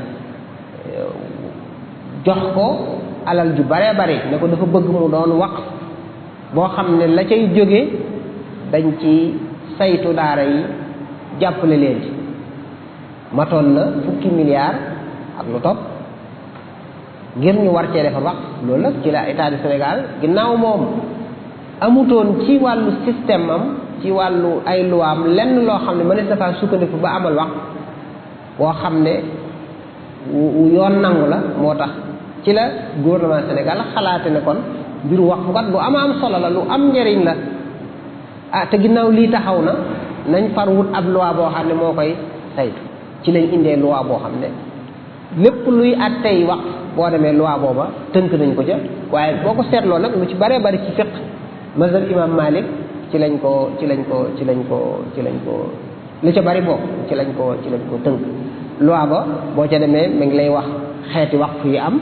[SPEAKER 1] jox ko alal ju bare bare ne ko dafa bëgg mu doon wax boo xam ne la cay jóge dañ ci saytu daara yi jàppale leen ci matoon na fukki milliards ak lu topp ngir ñu war cee defar wax loolu nag ci la état du Sénégal ginnaaw moom amutoon ci wàllu système am ci wàllu ay luwaam lenn loo xam ne mënees na faa sukkandiku ba amal wax boo xam ne yoon nangu la moo tax ci la gouvernement Sénégal xalaate ne kon mbiru wax kat lu am am solo la lu am njëriñ la ah te ginnaaw lii taxaw na nañ far wut ab loi boo xam ne moo koy saytu ci lañ indee loi boo xam ne lépp luy at tey wax boo demee loi booba tënk nañ ko ca waaye boo ko seetloo nag lu ci bare bari ci fiq mazhab imam Malik ci lañ ko ci lañ ko ci lañ ko ci lañ ko lu ca bari bokk ci lañ ko ci lañ ko tënk loi ba boo ca demee mi ngi lay wax xeeti waqf yi am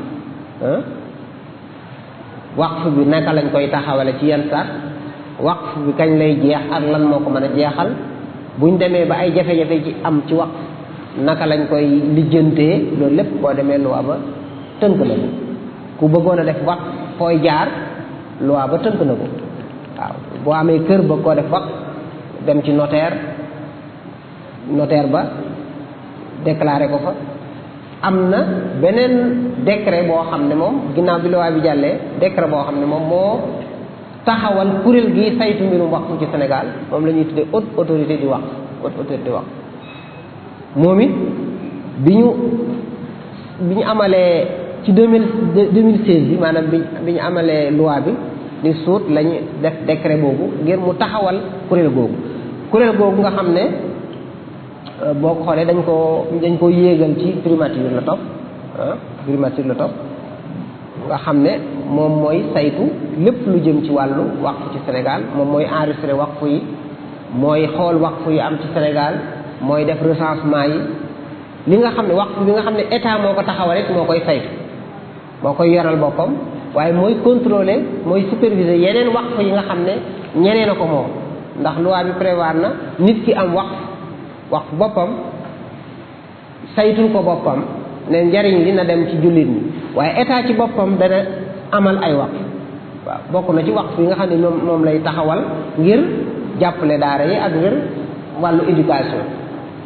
[SPEAKER 1] waqf bi naka lañ koy taxawale ci yan saat waqf bi kañ lay jeex ak lan moo ko mën a jeexal buñ demee ba ay jafe-jafe ci am ci waqf naka lañ koy lijjantee loolu lépp boo demee loi ba tënk na ko ku bëggoon a def waqf fooy jaar loi ba tënk na ko waaw boo amee kër ba koo def waqf dem ci notaire notaire ba déclaré ko fa am na beneen décret boo xam ne moom ginnaaw bi loi bi jàllee décret boo xam ne moom moo taxawal kuréel gi saytu mbirum waqf ci Sénégal moom la ñuy tuddee haute autorité du waqf haute autorité du waqf moom it bi ñu bi ñu amalee ci deux mille deux mille seize bi maanaam bi bi ñu amalee loi bi ni suut lañu def décret boobu ngir mu taxawal kuréel googu kuréel googu nga xam ne boo ko xoolee dañ ko dañ ko yéegal ci primature la topp ah primature la topp nga xam ne moom mooy saytu lépp lu jëm ci wàllu waqf ci Sénégal moom mooy enregistré waqf yi mooy xool waqf yi am ci Sénégal mooy def recensement yi li nga xam ne waqf bi nga xam ne état moo ko taxawal rek moo koy saytu moo koy yoral boppam waaye mooy contrôler mooy superviser yeneen waqf yi nga xam ne ñeneen a ko moom ndax loi bi prévoir na nit ki am waqf waqf boppam saytul ko boppam ne njariñ li na dem ci jullit ñi waaye état ci boppam dana amal ay waqf waaw bokk na ci waqf yi nga xam ne moom moom lay taxawal ngir jàppale daara yi ak ngir wàllu éducation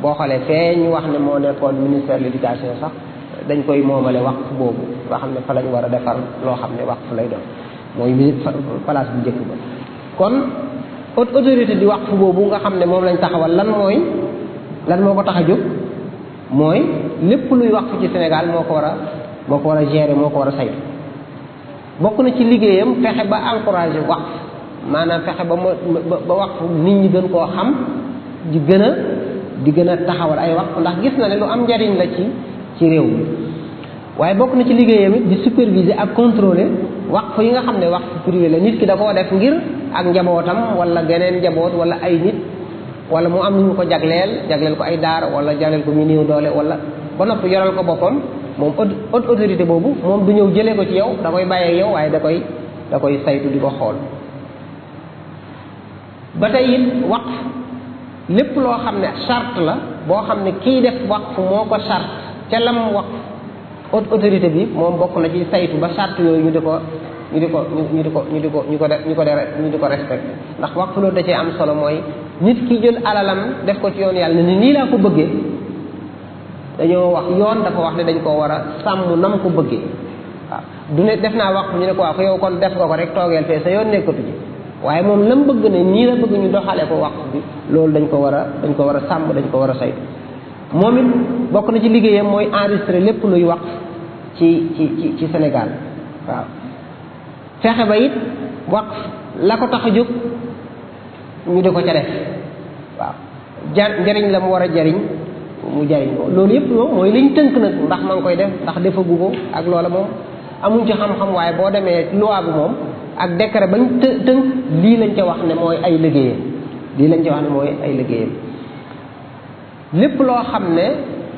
[SPEAKER 1] boo xoolee fee ñu wax ne moo nekkoon ministère de l'éducation sax dañ koy moomale waqf boobu nga xam ne fa lañ war a defar loo xam ne waqf lay doon mooy mi place bu njëkk ba kon autorité di waqf boobu nga xam ne moom lañ taxawal lan mooy lan moo ko tax a jóg mooy lépp luy waqf ci Sénégal moo ko war a moo ko war a gérer moo ko war a saytu bokk na ci liggéeyam fexe ba encourager waqf maanaam fexe ba ma ba waqf nit ñi gën koo xam di gën a di gën a taxawal ay waqf ndax gis na ne lu am njariñ la ci ci réew mi waaye bokk na ci liggéeyam it di superviser ak contrôler waqf yi nga xam ne waqf privé la nit ki da koo def ngir ak njabootam wala geneen njaboot wala ay nit wala mu am nu ñu ko jagleel jagleel ko ay daara wala jagleel ko ñu néew doole wala ba noppi yoral ko boppam moom haute autorité boobu moom du ñëw jëlee ko ci yow da koy bàyyee yow waaye da koy da koy saytu di ko xool ba tey it waqf lépp loo xam ne charte la boo xam ne kii def waqf moo ko charte ca lam waqf haute autorité bi moom bokk na ci saytu ba charte yooyu ñu di ko ñu di ko ñu di ko ñu di ko ñu ko ñu ko ñu di ko respecté ndax waqf loolu da cee am solo mooy nit ki jël alalam def ko ci yoon yàlla ne nii laa ko bëggee dañoo wax yoon dafa wax ne dañ koo war a sàmm nam ko bëggee waaw du ne def naa waqf ñu ne ko waaw yow kon def nga ko rek toogeel fee sa yoon nekkatu ci waaye moom lam bëgg ne nii la bëgg ñu doxale ko waqf bi loolu dañ ko war a dañ ko war a sàmm dañ ko war a saytu moom it bokk na ci liggéeyam mooy enregistré lépp luy waqf ci ci ci ci Sénégal waaw fexe ba it waqf la ko tax a jóg ñu di ko ca def waaw jar njariñ la mu war a jariñ mu jariñ ko loolu yëpp moom mooy liñ tënk nag ndax ma ngi koy def ndax defagu ko ak loola moom amuñ ci xam-xam waaye boo demee loi bi moom ak décret bañ të tënk lii lañ ca wax ne mooy ay liggéeyam lii lañ ca wax ne mooy ay liggéeyam lépp loo xam ne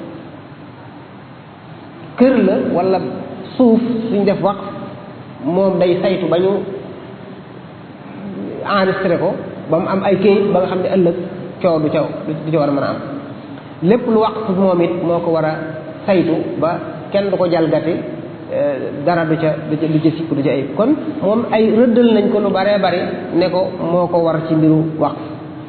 [SPEAKER 1] kër la wala suuf suñ def wax moom day saytu ba ñu enregistré ko ba mu am ay kayit ba nga xam ne ëllëg coow du ca du ca war a mën a am lépp lu waqf moom it moo ko war a saytu ba kenn du ko jalgati dara du ca du ca du ca sikk du ca ayib kon moom ay rëddal nañ ko lu baree bari ne ko moo ko war ci mbiru waqf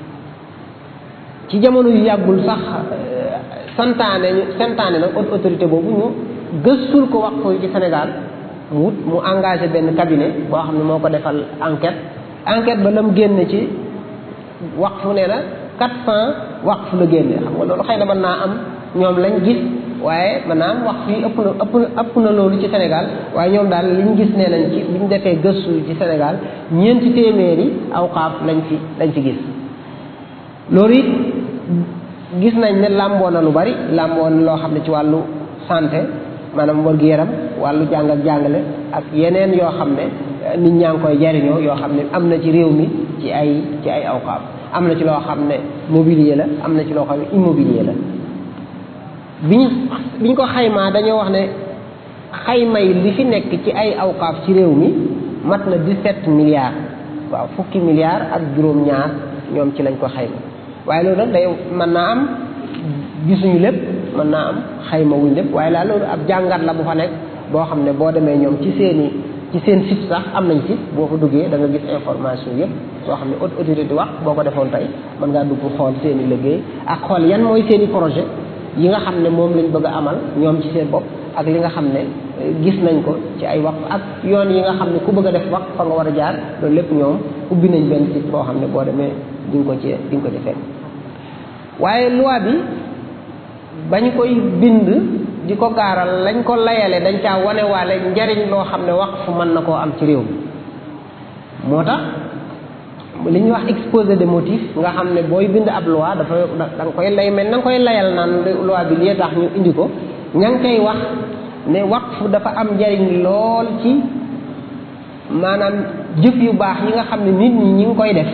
[SPEAKER 1] ci jamono yu yàggul sax santaane ñu santaane nag autorité boobu ñu gëstul ko waqf yi ci Sénégal mu wut mu engagé benn cabinet boo xam ne moo ko defal enquête enquête ba la mu génne ci waqf nee na quatre cent waqf la génne xam nga loolu xëy na mën naa am ñoom lañ gis waaye mën naa am waqf yi ëpp na ëpp na ëpp na loolu ci Sénégal waaye ñoom daal liñ gis nee nañ ci bi ñu defee gëstu ci Sénégal ñeenti téeméeri awqaaf lañ fi lañ fi gis loolu it gis nañ ne làmboo na lu bari làmboo na loo xam ne ci wàllu santé maanaam wër-gu-yaram wàllu jàng ak jàngale ak yeneen yoo xam ne nit ñaa ngi koy jariñoo yoo xam ne am na ci réew mi ci ay ci ay awqaaf am na ci loo xam ne mobilier la am na ci loo xam ne immobilier la bi ñu bi ñu ko xaymaa dañoo wax ne xayma yi li fi nekk ci ay awqaaf ci réew mi mat na 17 milliards waaw fukki milliards ak juróom-ñaar ñoom ci lañ ko xayma waaye loolu nag day mën naa am gisuñu lépp mën naa am xayma wuñ lépp waaye laa loolu ab jàngat la bu fa nekk boo xam ne boo demee ñoom ci seeni ci seen site sax am nañ site boo fa duggee da nga gis information yëpp soo xam ne haute autorité wax boo ko defoon tey mën ngaa dugg xool seeni liggéey ak xool yan mooy seeni projet yi nga xam ne moom lañ bëgg a amal ñoom ci seen bopp ak li nga xam ne gis nañ ko ci ay wax ak yoon yi nga xam ne ku bëgg a def wax fa nga war a jaar loolu lépp ñoom ubbi nañ benn site boo xam ne boo demee di nga ko ci di nga ko ci fekk waaye loi bi bañ koy bind di ko gaaral lañ ko layale dañ caa wanewaale njariñ loo xam ne wax fu mën na koo am ci réew mi moo tax li ñuy wax exposé de motif nga xam ne booy bind ab loi dafa da nga koy lay mel na nga koy layal naan loi bi lii tax ñu indi ko ña ngi koy wax ne waqf dafa am njariñ lool ci maanaam jëf yu baax yi nga xam ne nit ñi ñi ngi koy def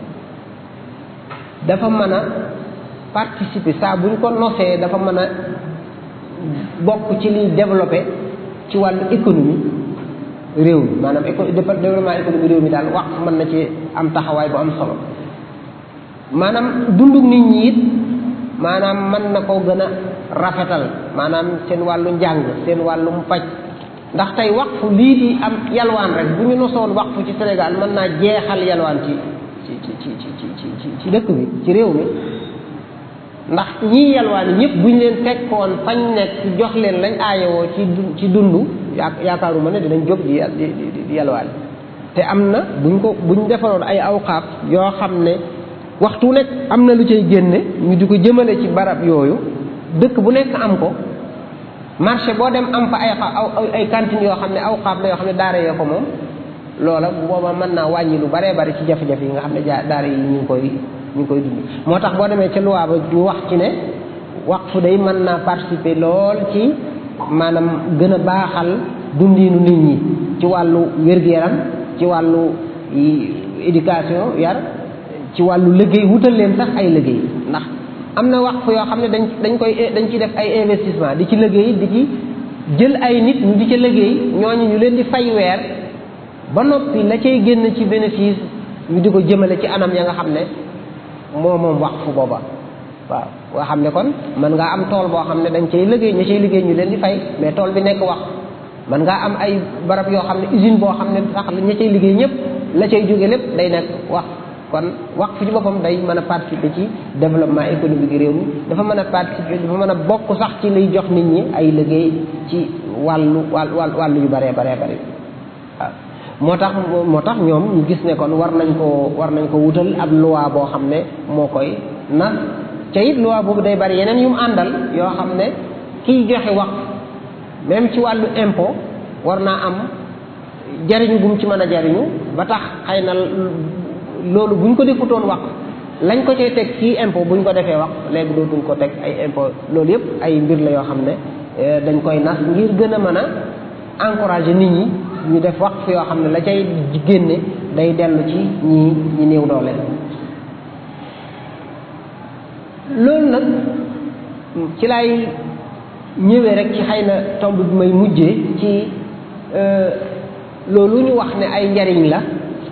[SPEAKER 1] dafa mën a participer saa bu ñu ko nosee dafa mën a bokk ci liy développé ci wàllu économie réew mi maanaam éco développement économie réew mi daal wax mën na ci am taxawaay bu am solo maanaam dunduk nit ñi it maanaam mën na ko gën a rafetal maanaam seen wàllu njàng seen wàllum paj ndax tey waqfu lii di am yalwaan rek bu ñu nosoon waqfu ci Sénégal mën naa jeexal yalwaan ci ci ci ci ci ci ci dëkk bi ci réew mi ndax ñii yalwaani ñëpp buñ leen fekkoon fañ nekk jox leen lañ aayowoo ci ci dund yaakaaruma ne dinañ jóg di di di yalwaani te am na buñ ko buñ defaroon ay awqaaf yoo xam ne waxtu nekk am na lu cay génne ñu di ko jëmale ci barab yooyu dëkk bu nekk am ko marché boo dem am fa ay ay cantines yoo xam ne awqaaf la yoo xam ne daara yoo ko moom loola bu boobaa mën naa wàññi lu baree bari ci jafe-jafe yi nga xam ne jaa daara yi ñu ngi koy ñu ngi koy dund moo tax boo demee ca loi ba ñu wax ci ne waqfu day mën naa participer lool ci maanaam gën a baaxal dundiinu nit ñi ci wàllu wér-gu-yaram ci wàllu éducation yar ci wàllu liggéey wutal leen sax ay liggéey ndax am na waqf yoo xam ne dañ dañ koy dañ ci def ay investissement di ci liggéey di ci jël ay nit ñu di ca liggéey ñooñu ñu leen di fay weer ba noppi la cay génn ci bénéfice ñu di ko jëmale ci anam ya nga xam ne moo moom waqf booba waaw nga xam ne kon mën ngaa am tool boo xam ne dañ cay liggéey ña cay liggéey ñu leen di fay mais tool bi nekk waqf mën ngaa am ay barab yoo xam ne usine boo xam ne sax ña cay liggéey ñëpp la cay jóge lépp day nekk waqf kon waqf ci boppam day mën a participer ci développement économique réew mi dafa mën a participer dafa mën a bokk sax ci liy jox nit ñi ay liggéey ci wàllu wàllu wàllu yu baree baree bari waaw moo tax moo tax ñoom ñu gis ne kon war nañ ko war nañ ko wutal ab loi boo xam ne moo koy nas ca it loi boobu day bari yeneen yu mu àndal yoo xam ne kiy joxe waqf même ci wàllu impôt war naa am jariñu gum ci mën a jariñu ba tax xëy na loolu buñ ko defutoon waqf lañ ko cay teg ci impôt buñ ko defee waqf léegi dootuñ ko teg ay impôt loolu yëpp ay mbir la yoo xam ne dañ koy nas ngir gën a mën a encourager nit ñi ñu def waqf yoo xam ne la cay génne day dellu ci ñi ñi néew doole loolu nag ci lay ñëwee rek ci xëy na tomb bi may mujjee ci loolu ñu wax ne ay njariñ la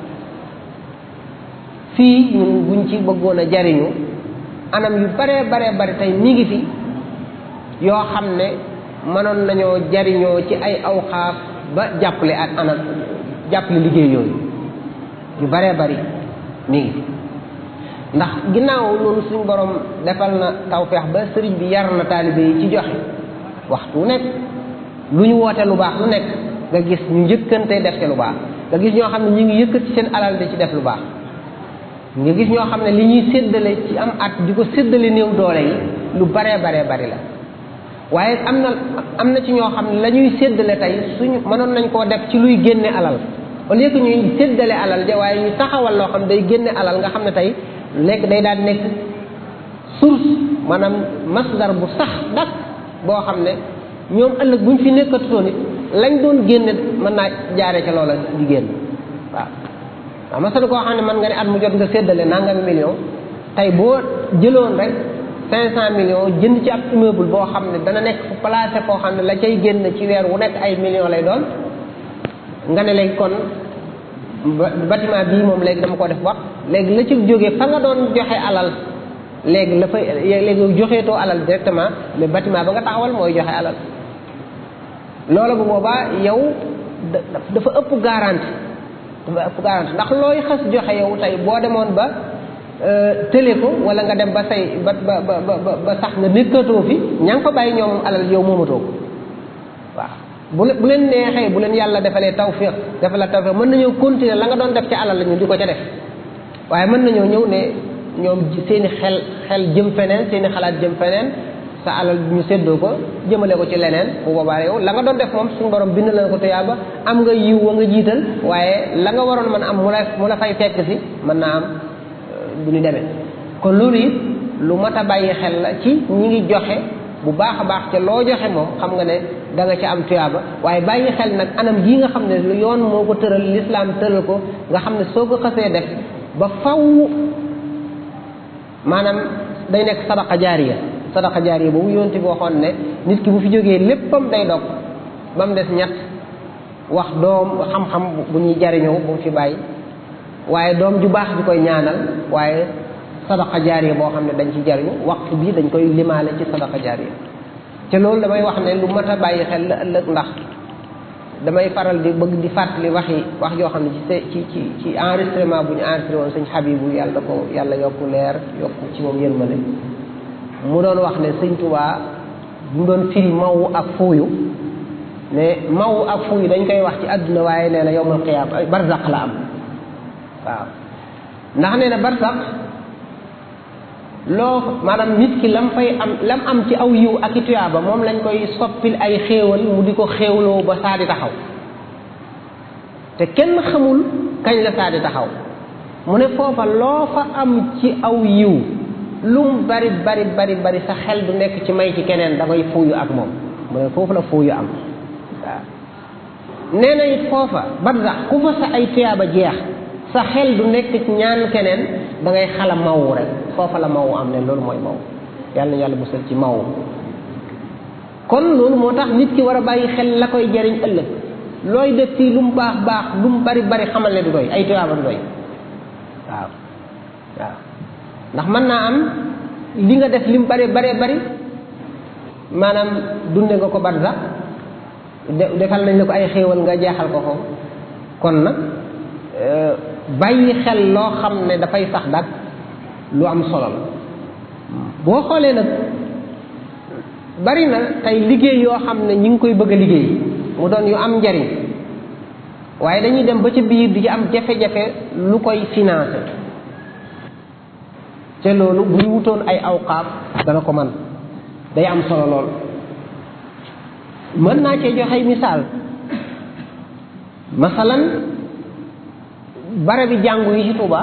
[SPEAKER 1] fii ñun buñ ci bëggoon a jariñu anam yu baree baree bari tey mi ngi fi yoo xam ne mënoon nañoo jariñoo ci ay awxaaf ba jàppale ak anam jàppale liggéey yooyu yu baree bari mi ngi fi ndax ginnaaw loolu suñ borom defal na tawfeex ba sëriñ bi yar na taalibe yi ci joxe waxtu nekk lu ñu woote lu baax lu nekk nga gis ñu njëkkante def ci lu baax nga gis ñoo xam ne ñu ngi yëkkati seen alal di ci def lu baax nga gis ñoo xam ne li ñuy séddale ci am at di ko séddale néew doole yi lu baree baree bari la waaye am na am na ci ñoo xam ne la ñuy séddale tey suñu mënoon nañ koo def ci luy génne alal au lieu que ñuy séddale alal ja waaye ñu taxawal loo xam day génne alal nga xam ne tey lekk day daal nekk source maanaam masdar bu sax dak boo xam ne ñoom ëllëg buñ fi nekkatutoon it lañ doon génne mën naa jaare ca loola di génn waaw waaw masal koo xam ne mën nga ne at mu jot nga séddale nangami million tey boo jëloon rek cinq cent millions jënd ci ab immeuble boo xam ne dana nekk fu placé foo xam ne la cay génn ci weer wu nekk ay millions lay doon nga ne léegi kon bâtiment bii moom léegi dama ko def wax léegi la ci jógee fa nga doon joxe alal léegi la fay léegi joxeetoo alal directement mais bâtiment ba nga taxawal mooy joxe alal loola bu boobaa yow dafa ëpp garanti dafa ëpp garanti ndax looy xas joxe yow tey boo demoon ba tële ko wala nga dem ba say ba ba ba ba sax nga nekkatoo fi ña nga fa bàyyi ñoom alal yow moomatoo ko waaw bu bu leen neexee bu leen yàlla defalee tawfiq defal la tawfiq mën nañoo continuer la nga doon def ci alal la ñu di ko ca def waaye mën nañoo ñëw ne ñoom seeni xel xel jëm feneen seeni xalaat jëm feneen sa alal ñu séddoo ko jëmale ko ci leneen bu boobaa yow la nga doon def moom suñu borom bind la ko tuyaaba am nga yiw wa nga jiital waaye la nga waroon mën am mu la mu la fay fekk si mën naa am du ñu demee kon loolu it lu mat a bàyyi xel la ci ñi ngi joxe bu baax a baax ca loo joxe moom xam nga ne da nga ci am tuyaaba waaye bàyyi xel nag anam jii nga xam ne lu yoon moo ko tëral lislaam tëral ko nga xam ne soo ko xasee def ba faw maanaam day nekk sadaqa jaariya sadaqa jaariya boobu yonte bi waxoon ne nit ki bu fi jógee léppam day dog ba mu des ñett wax doom xam-xam bu ñuy jariñoo bu mu fi bàyyi waaye doom ju baax di koy ñaanal waaye sadaqa jaariya boo xam ne dañ ci jariñu waxtu bi dañ koy limaale ci sadaqa jaariya te loolu damay wax ne lu mat a bàyyi xel la ëllëg ndax damay faral di bëgg di fàttali waxi wax yoo xam ne ci ci ci ci enregistrement bu ñu enregistré woon sëñ Habibu yàlla ko yàlla yokku leer yokku ci moom yërmande mu doon wax ne sëñ Tuubaa mu doon firi mawu ak fuuyu ne mawu ak fuuyu dañ koy wax ci àdduna waaye nee na yowmal qiyaam barzaq la am waaw ndax nee na barzaq loo maanaam nit ki lam fay am lam am ci aw yiw ak i tuyaaba moom lañ koy soppil ay xéewal mu di ko xéewloo ba saa di taxaw te kenn xamul kañ la saa di taxaw mu ne foofa loo fa am ci aw yiw lum bari bari bari bari sa xel du nekk ci may ci keneen da koy fuuyu ak moom mu ne foofu la fuuyu am waaw nee na it foofa barzax ku fa sa ay tuyaaba jeex sa xel du nekk ci ñaan keneen da ngay xala mawu rek foofa la mawu am ne loolu mooy maw yàlla na yàlla musal ci mawu kon loolu moo tax nit ki war a bàyyi xel la koy jariñ ëllëg looy def fii lu mu baax baax lu mu bari bari xamal ne du doy ay tuyaaba du doy waaw waaw ndax mën naa am li nga def li mu bari bari bari maanaam dunde nga ko barza defal nañ la ko ay xéewal nga jeexal ko ko kon nag bàyyi xel loo xam ne dafay sax dak lu am solo la boo xoolee nag bari na tey liggéey yoo xam ne ñi ngi koy bëgg a liggéey mu doon yu am njariñ waaye dañuy dem ba ca biir di ci am jafe-jafe lu koy financé te loolu bu ñu wutoon ay awqaaf dana ko man day am solo lool mën naa cee joxe misaal masalan barabi jàngu yi ci Tuuba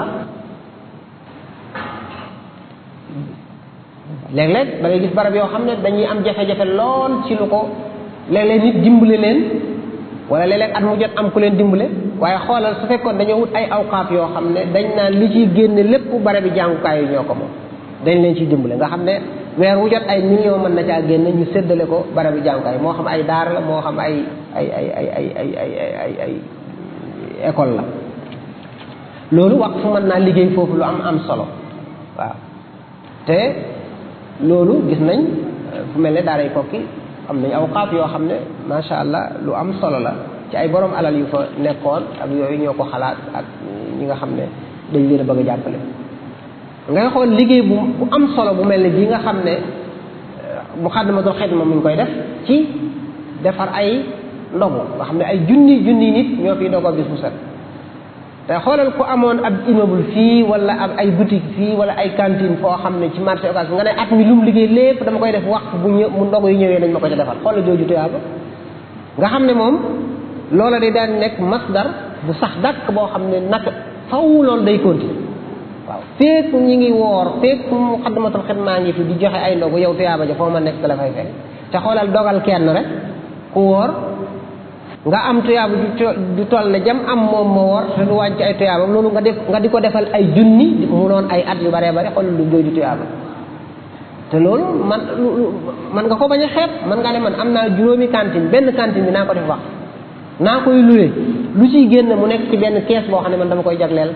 [SPEAKER 1] léeg-léeg da ngay gis barab yoo xam ne dañuy am jafe-jafe lool ci lu ko léeg-léeg nit dimbale leen wala léeg-léeg at mu jot am ku leen dimbale waaye xoolal su fekkoon dañoo wut ay awqaaf yoo xam ne dañ naan li ciy génne lépp barabi jàngukaay yi ñoo ko moom dañ leen ciy dimbale nga xam ne weer wu jot ay millions mën na caa génn ñu séddale ko barabi jàngukaay moo xam ay daara la moo xam ay ay ay ay ay ay ay ay ay école la loolu wax fu mën naa liggéey foofu lu am am solo waaw te loolu gis nañ fu mel ne daaray kokki am nañ awqaaf yoo xam ne macha allah lu am solo la ci ay borom alal yu fa nekkoon ak yooyu ñoo ko xalaat ak ñi nga xam ne dañ leen a bëgg a jàppale ngay xool liggéey bu bu am solo bu mel ne bii nga xam ne Muxaddamatul Xidma mu ngi koy def ci defar ay ndogu nga xam ne ay junni junni nit ñoo fiy dogoo bis bu set te xoolal ku amoon ab immeuble fii wala ab ay boutique fii wala ay cantine foo xam ne ci marché occasion nga ne at mi lu mu liggéey lépp dama koy def wax bu ñëw mu ndogu yu ñëwee nañ ma ko ca defal xoolal jooju tuyaaba nga xam ne moom loola day daan nekk masdar bu sax dàkk boo xam ne nag faw loolu day continuer waaw feek ñi ngi woor feek Muxaddamatul Xidma ngi fi di joxe ay ndogu yow tuyaaba ja foo ma nekk la fay fekk te xoolal dogal kenn rek ku woor nga am tuyaaba du toll ne jam am moom moo woor te du wàññi ay tuyaabam loolu nga def nga di ko defal ay junni mu noon ay at yu baree bare xoolal lu jooju tuyaaba te loolu man man nga ko bañ a xeeb man nga ne man am naa juróomi cantine benn cantine bi naa ko def wax naa koy luwe lu ciy génn mu nekk ci benn kees boo xam ne man dama koy jagleel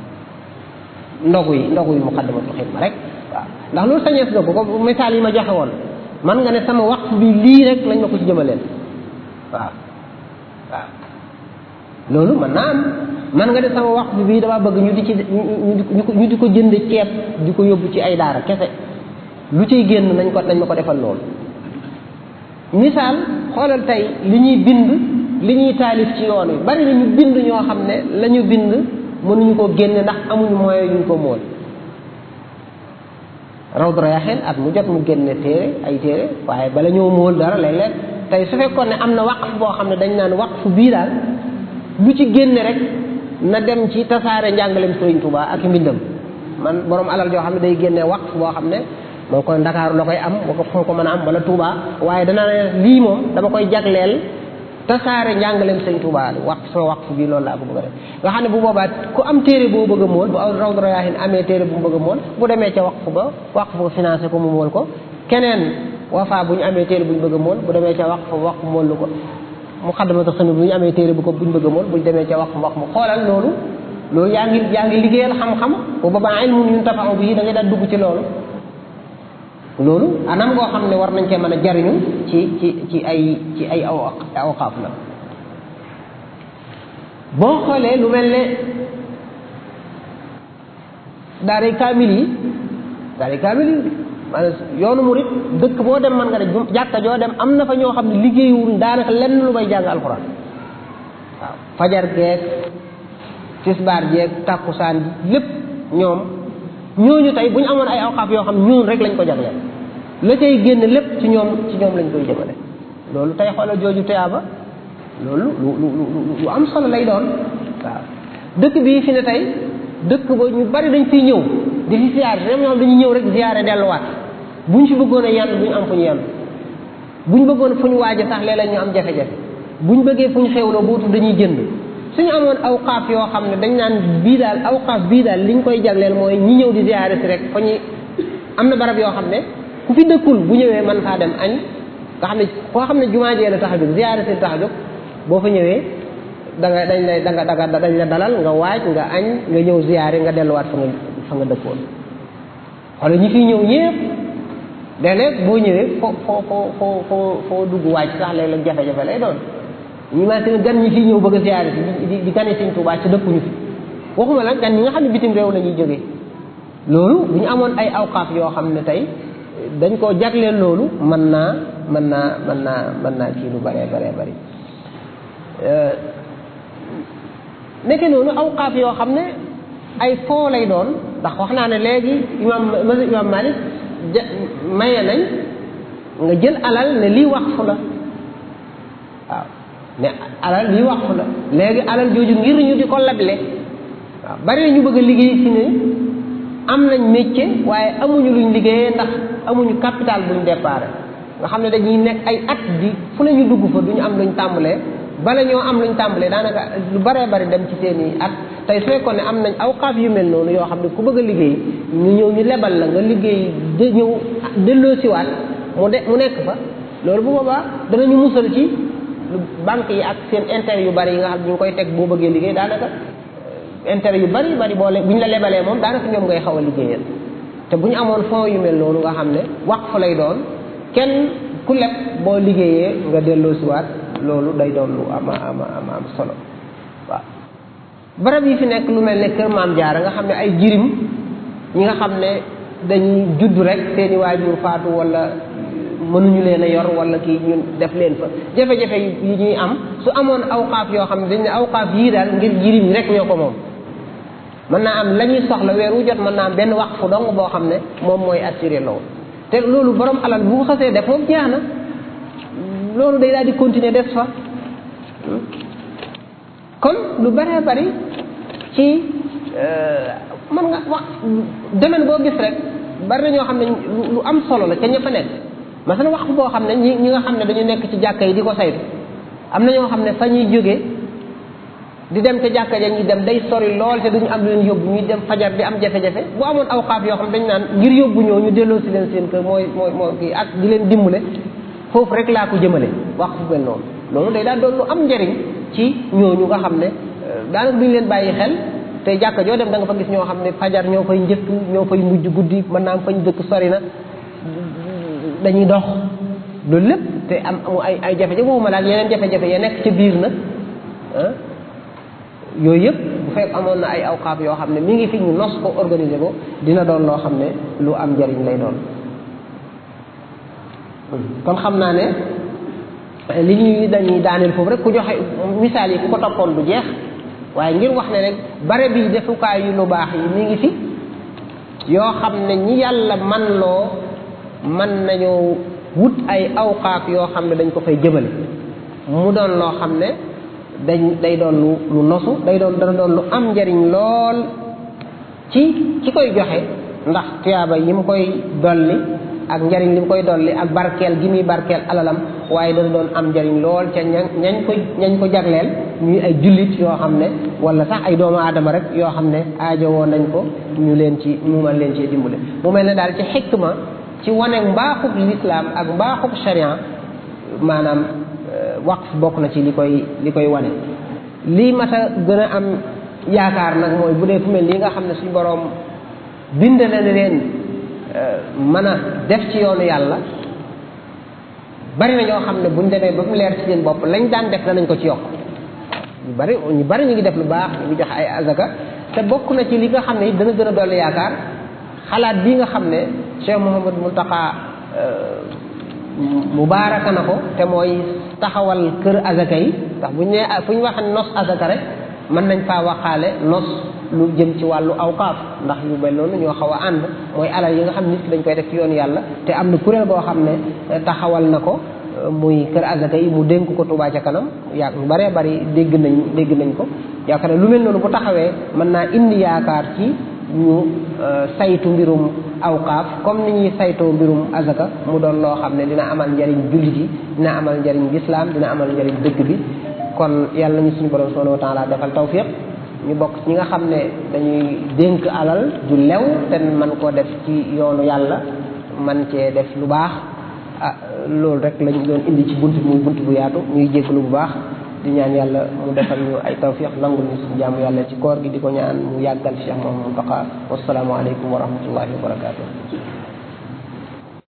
[SPEAKER 1] ndogu yi ndogu yi Muxaddamatul Xidma rek waaw ndax loolu sañees nga ko ko misaal yi ma joxe woon man nga ne sama waqf bi lii rek lañ ma ko ci jëmaleen waaw waaw loolu man naa am man nga ne sama waqf bi bii dama bëgg ñu di ci ñu di ko jënd ceeb di ko yóbbu ci ay daara kese lu ciy génn nañ ko nañ ma ko defal loolu misaal xoolal tey li ñuy bind li ñuy taalif ci yoon wi bari na ñu bind ñoo xam ne la ñu bind mënuñu ko génne ndax amuñu moyen yuñ ko mool Rawdu Rayaahiin at mu jot mu génne téere ay téere waaye bala ñoo mool dara léeg-léeg tey su fekkoon ne am na waqf boo xam ne dañ naan waqf bii daal lu ci génne rek na dem ci tasaare njàngaleem Sëriñ Tuubaa ak mbindam man borom alal joo xam ne day génne waqf boo xam ne moo koy Ndakaaru la koy am moo ko foo ko mën a am wala Touba waaye dana ne lii moom dama koy jagleel tasaare njàngaleem sëñ Touba wax sama waqf bi loolu laa ko bëgg a def nga xam ne bu boobaa ku am téere boo bëgg a mool bu aw Rawdu Rayaahiin amee téere bu mu bëgg a mool bu demee ca waqf ba waqf ba financé ko mu mool ko keneen Wafa bu ñu amee téere bu ñu bëgg a mool bu demee ca waqf waqf mool lu ko Muxaddamatul Xidma bu ñu amee téere bu ko bu ñu bëgg a mool bu ñu demee ca waqf waqf mu xoolal loolu loolu yaa ngi yaa ngi liggéeyal xam-xam bu boobaa ilmun yuntafa'u bihi da ngay daal dugg ci loolu loolu anam ngoo xam ne war nañ cee mën a jariñu ci ci ci ay ci ay aw awqaaf la boo xoolee lu mel ne daaray kaamil yi daaray kaamil yi maanaam yoonu murit dëkk boo dem mën nga ne jàkka joo dem am na fa ñoo xam ne liggéeyuwul daanaka lenn lu may jàng alxuraan waaw fajar geeg tisbaar jeeg tàkkusaan ji lépp ñoom ñooñu tey bu ñu amoon ay awqaaf yoo xam ne ñun rek lañ ko jagleel la cay génn lépp ci ñoom ci ñoom lañ koy jëmale loolu tey xoolal jooju tuyaaba loolu lu lu lu lu am solo lay doon waaw dëkk bii fi ne tey dëkk ba ñu bari dañ fiy ñëw di fi siyaare dem ñoom dañuy ñëw rek ziyaare delluwaat buñ fi bëggoon a yenn duñ am fu ñu yenn buñ bëggoon fu ñu waaje sax léeg-léeg ñu am jafe-jafe buñ bëggee fu ñu xewloo bootu dañuy jënd suñu amoon awqaaf yoo xam ne dañ naan bii daal awqaaf bii daal liñ koy jagleel mooy ñi ñëw di ziyaare si rek fa ñuy am na barab yoo xam ne ku fi dëkkul bu ñëwee mën faa dem añ nga xam ne koo xam ne jumaa jee la tax a jóg ziyaare si tax a jóg boo fa ñëwee da nga dañ lay da nga da nga dañ la dalal nga waaj nga añ nga ñëw ziyaare nga delluwaat fa nga fa nga dëkkoon xoolal ñi fiy ñëw ñëpp léeg-léeg boo ñëwee foo foo foo foo foo foo dugg waaj sax léeg-léeg jafe-jafe lay doon ñi ma seen gan ñi fiy ñëw bëgg a ziyaare si di di gane Sëñ Tuubaa ci dëkkuñu fi waxuma la gan ñi nga xam ne bitim réew la ñuy jógee loolu bu ñu amoon ay awqaaf yoo xam ne tey dañ koo jagleel loolu mën naa mën naa mën naa mën naa kii lu bëree bëree bëri nekke noonu awqaaf yoo xam ne ay foo lay doon ndax wax naa ne léegi imam masi imam Malik ja maye nañ nga jël alal ne lii waqfu la waaw ne alal lii waqfu la léegi alal jooju ngir ñu di ko leble waaw bari na ñu bëgg a liggéey si ne am nañ métier waaye amuñu luñ liggéeyee ndax amuñu capital buñ déparé nga xam ne dañuy nekk ay at di fu ne ñu dugg fa duñu am luñ tàmbalee bala ñoo am luñ tàmbalee daanaka lu baree bari dem ci seen i at tey su fekkoon ne am nañ awqaaf yu mel noonu yoo xam ne ku bëgg a liggéey ñu ñëw ñu lebal la nga liggéey de ñëw delloo siwaat mu de mu nekk fa loolu bu boobaa danañu musal ci banque yi ak seen intérêt yu bari yi nga xam ne ñu ngi koy teg boo bëggee liggéey daanaka intérêt yu bari bari boo le bu ñu la lebalee moom daanaka ñoom ngay xaw a liggéeyal te bu ñu amoon fonds yu mel noonu nga xam ne waqf lay doon kenn ku leb boo liggéeyee nga delloo siwaat loolu day doon lu ama ama ama am solo waaw barab yi fi nekk lu mel ne kër maam jaara nga xam ne ay jirim ñi nga xam ne dañuy judd rek seeni waajur faatu wala mënuñu leen a yor wala kii ñun def leen fa jafe-jafe yi ñuy am su amoon awqaaf yoo xam ne dañ ne awqaaf yii daal ngir jirim yi rek ñoo ko moom mën naa am la ñuy soxla weer wu jot mën naa am benn waqfu dong boo xam ne moom mooy assuré loolu te loolu borom alal bu xasee def moom jeex na loolu day daal di continuer des fa kon lu bëree bëri ci mën nga wax domaine boo gis rek bari na ñoo xam ne lu am solo la ca ña fa nekk masalan wax boo xam ne ñi ñi nga xam ne dañu nekk ci jàkka yi di ko saytu am na ñoo xam ne fa ñuy jóge di dem ca jàkka ja ñuy dem day sori lool te duñu am leen yóbbu ñuy dem fajar di am jafe-jafe bu amoon awqaaf yoo xam ne dañ naan ngir yóbbu ñoo ñu delloo si leen seen kër mooy mooy mooy kii ak di leen dimbale foofu rek laa ko jëmale wax fu mel noonu loolu day daal doon lu am njariñ ci ñooñu nga xam ne daanaka duñu leen bàyyi xel te jàkka joo dem da nga fa gis ñoo xam ne fajar ñoo fay njëkk ñoo fay mujj guddi mën naa am fañ dëkk sori na dañuy dox loolu lépp te am amu ay ay jafe-jafe waxuma daal yeneen jafe-jafe ya nekk ca biir nag ah yooyu yëpp bu fekk amoon na ay awqaaf yoo xam ne mi ngi fi ñu nos ko organiser ko dina doon loo xam ne lu am njariñ lay doon kon xam naa ne li ñuy dañuy daaneel foofu rek ku joxe misaal yi ku ko toppoon du jeex waaye ngir wax ne rek bare bi defukaay yu lu baax yi mi ngi fi yoo xam ne ñi yàlla man loo man nañoo wut ay awqaaf yoo xam ne dañ ko fay jëmale mu doon loo xam ne dañ day doon lu lu nosu day doon dana doon lu am njariñ lool ci ki koy joxe ndax tuyaaba yi mu koy dolli ak njariñ li mu koy dolli ak barkeel gi muy barkeel alalam waaye dana doon am njariñ lool ca ña ñañ ko ñañ ko jagleel ñuy ay jullit yoo xam ne wala sax ay doomu aadama rek yoo xam ne aajowoo nañ ko ñu leen ci mu mën leen ci dimbale mu mel ne daal ci xikma ci wane mbaaxub lislaam ak mbaaxub sharia maanaam waqf bokk na ci li koy li koy wane lii mat a gën a am yaakaar nag mooy bu dee fu mel nii nga xam ne suñu boroom bind na leen mën a def ci yoonu yàlla bari na ñoo xam ne buñ demee ba mu leer ci seen bopp lañ daan def danañ ko ci yokk ñu bari ñu bari ñu ngi def lu baax ñu ngi joxe ay azaka te bokk na ci li nga xam ne it dana gën a dolli yaakaar xalaat bii nga xam ne Cheikh Mouhamad Mountakha mubaaraka na ko te mooy taxawal kër azaka yi ndax bu ñu nee fu ñu waxee nos azaka rek mën nañ faa waxaale nos lu jëm ci wàllu awqaaf ndax yu mel noonu ñoo xaw a ànd mooy alal yi nga xam nit ki dañ koy def ci yoonu yàlla te am na kuréel boo xam ne taxawal na ko muy kër azaka yi mu dénk ko Touba ca kanam yaa ñu bëree bëri dégg nañ dégg nañ ko yaakaar ne lu mel noonu bu taxawee mën naa indi yaakaar ci ñu saytu mbirum awqaaf comme ni ñuy saytoo mbirum azaka mu doon loo xam ne dina amal njariñ jullit yi dina amal njariñ lislaam dina amal njariñ dëkk bi kon yàlla nañu suñu borom subhanahu wa taala defal tawfiq ñu bokk ñi nga xam ne dañuy dénk alal ju lew te man koo def ci yoonu yàlla man cee def lu baax ah loolu rek lañ doon indi ci bunt muy bunt bu yaatu ñuy jégalu bu baax di ñaan yàlla mu defal ñu ay tawfiq nangul ñu suñu jaamu yàlla ci koor gi di ko ñaan mu yàggal Cheikh Mouhamadou Mountakha wasalaamu aleykum wa rahmatullahi wa barakatuh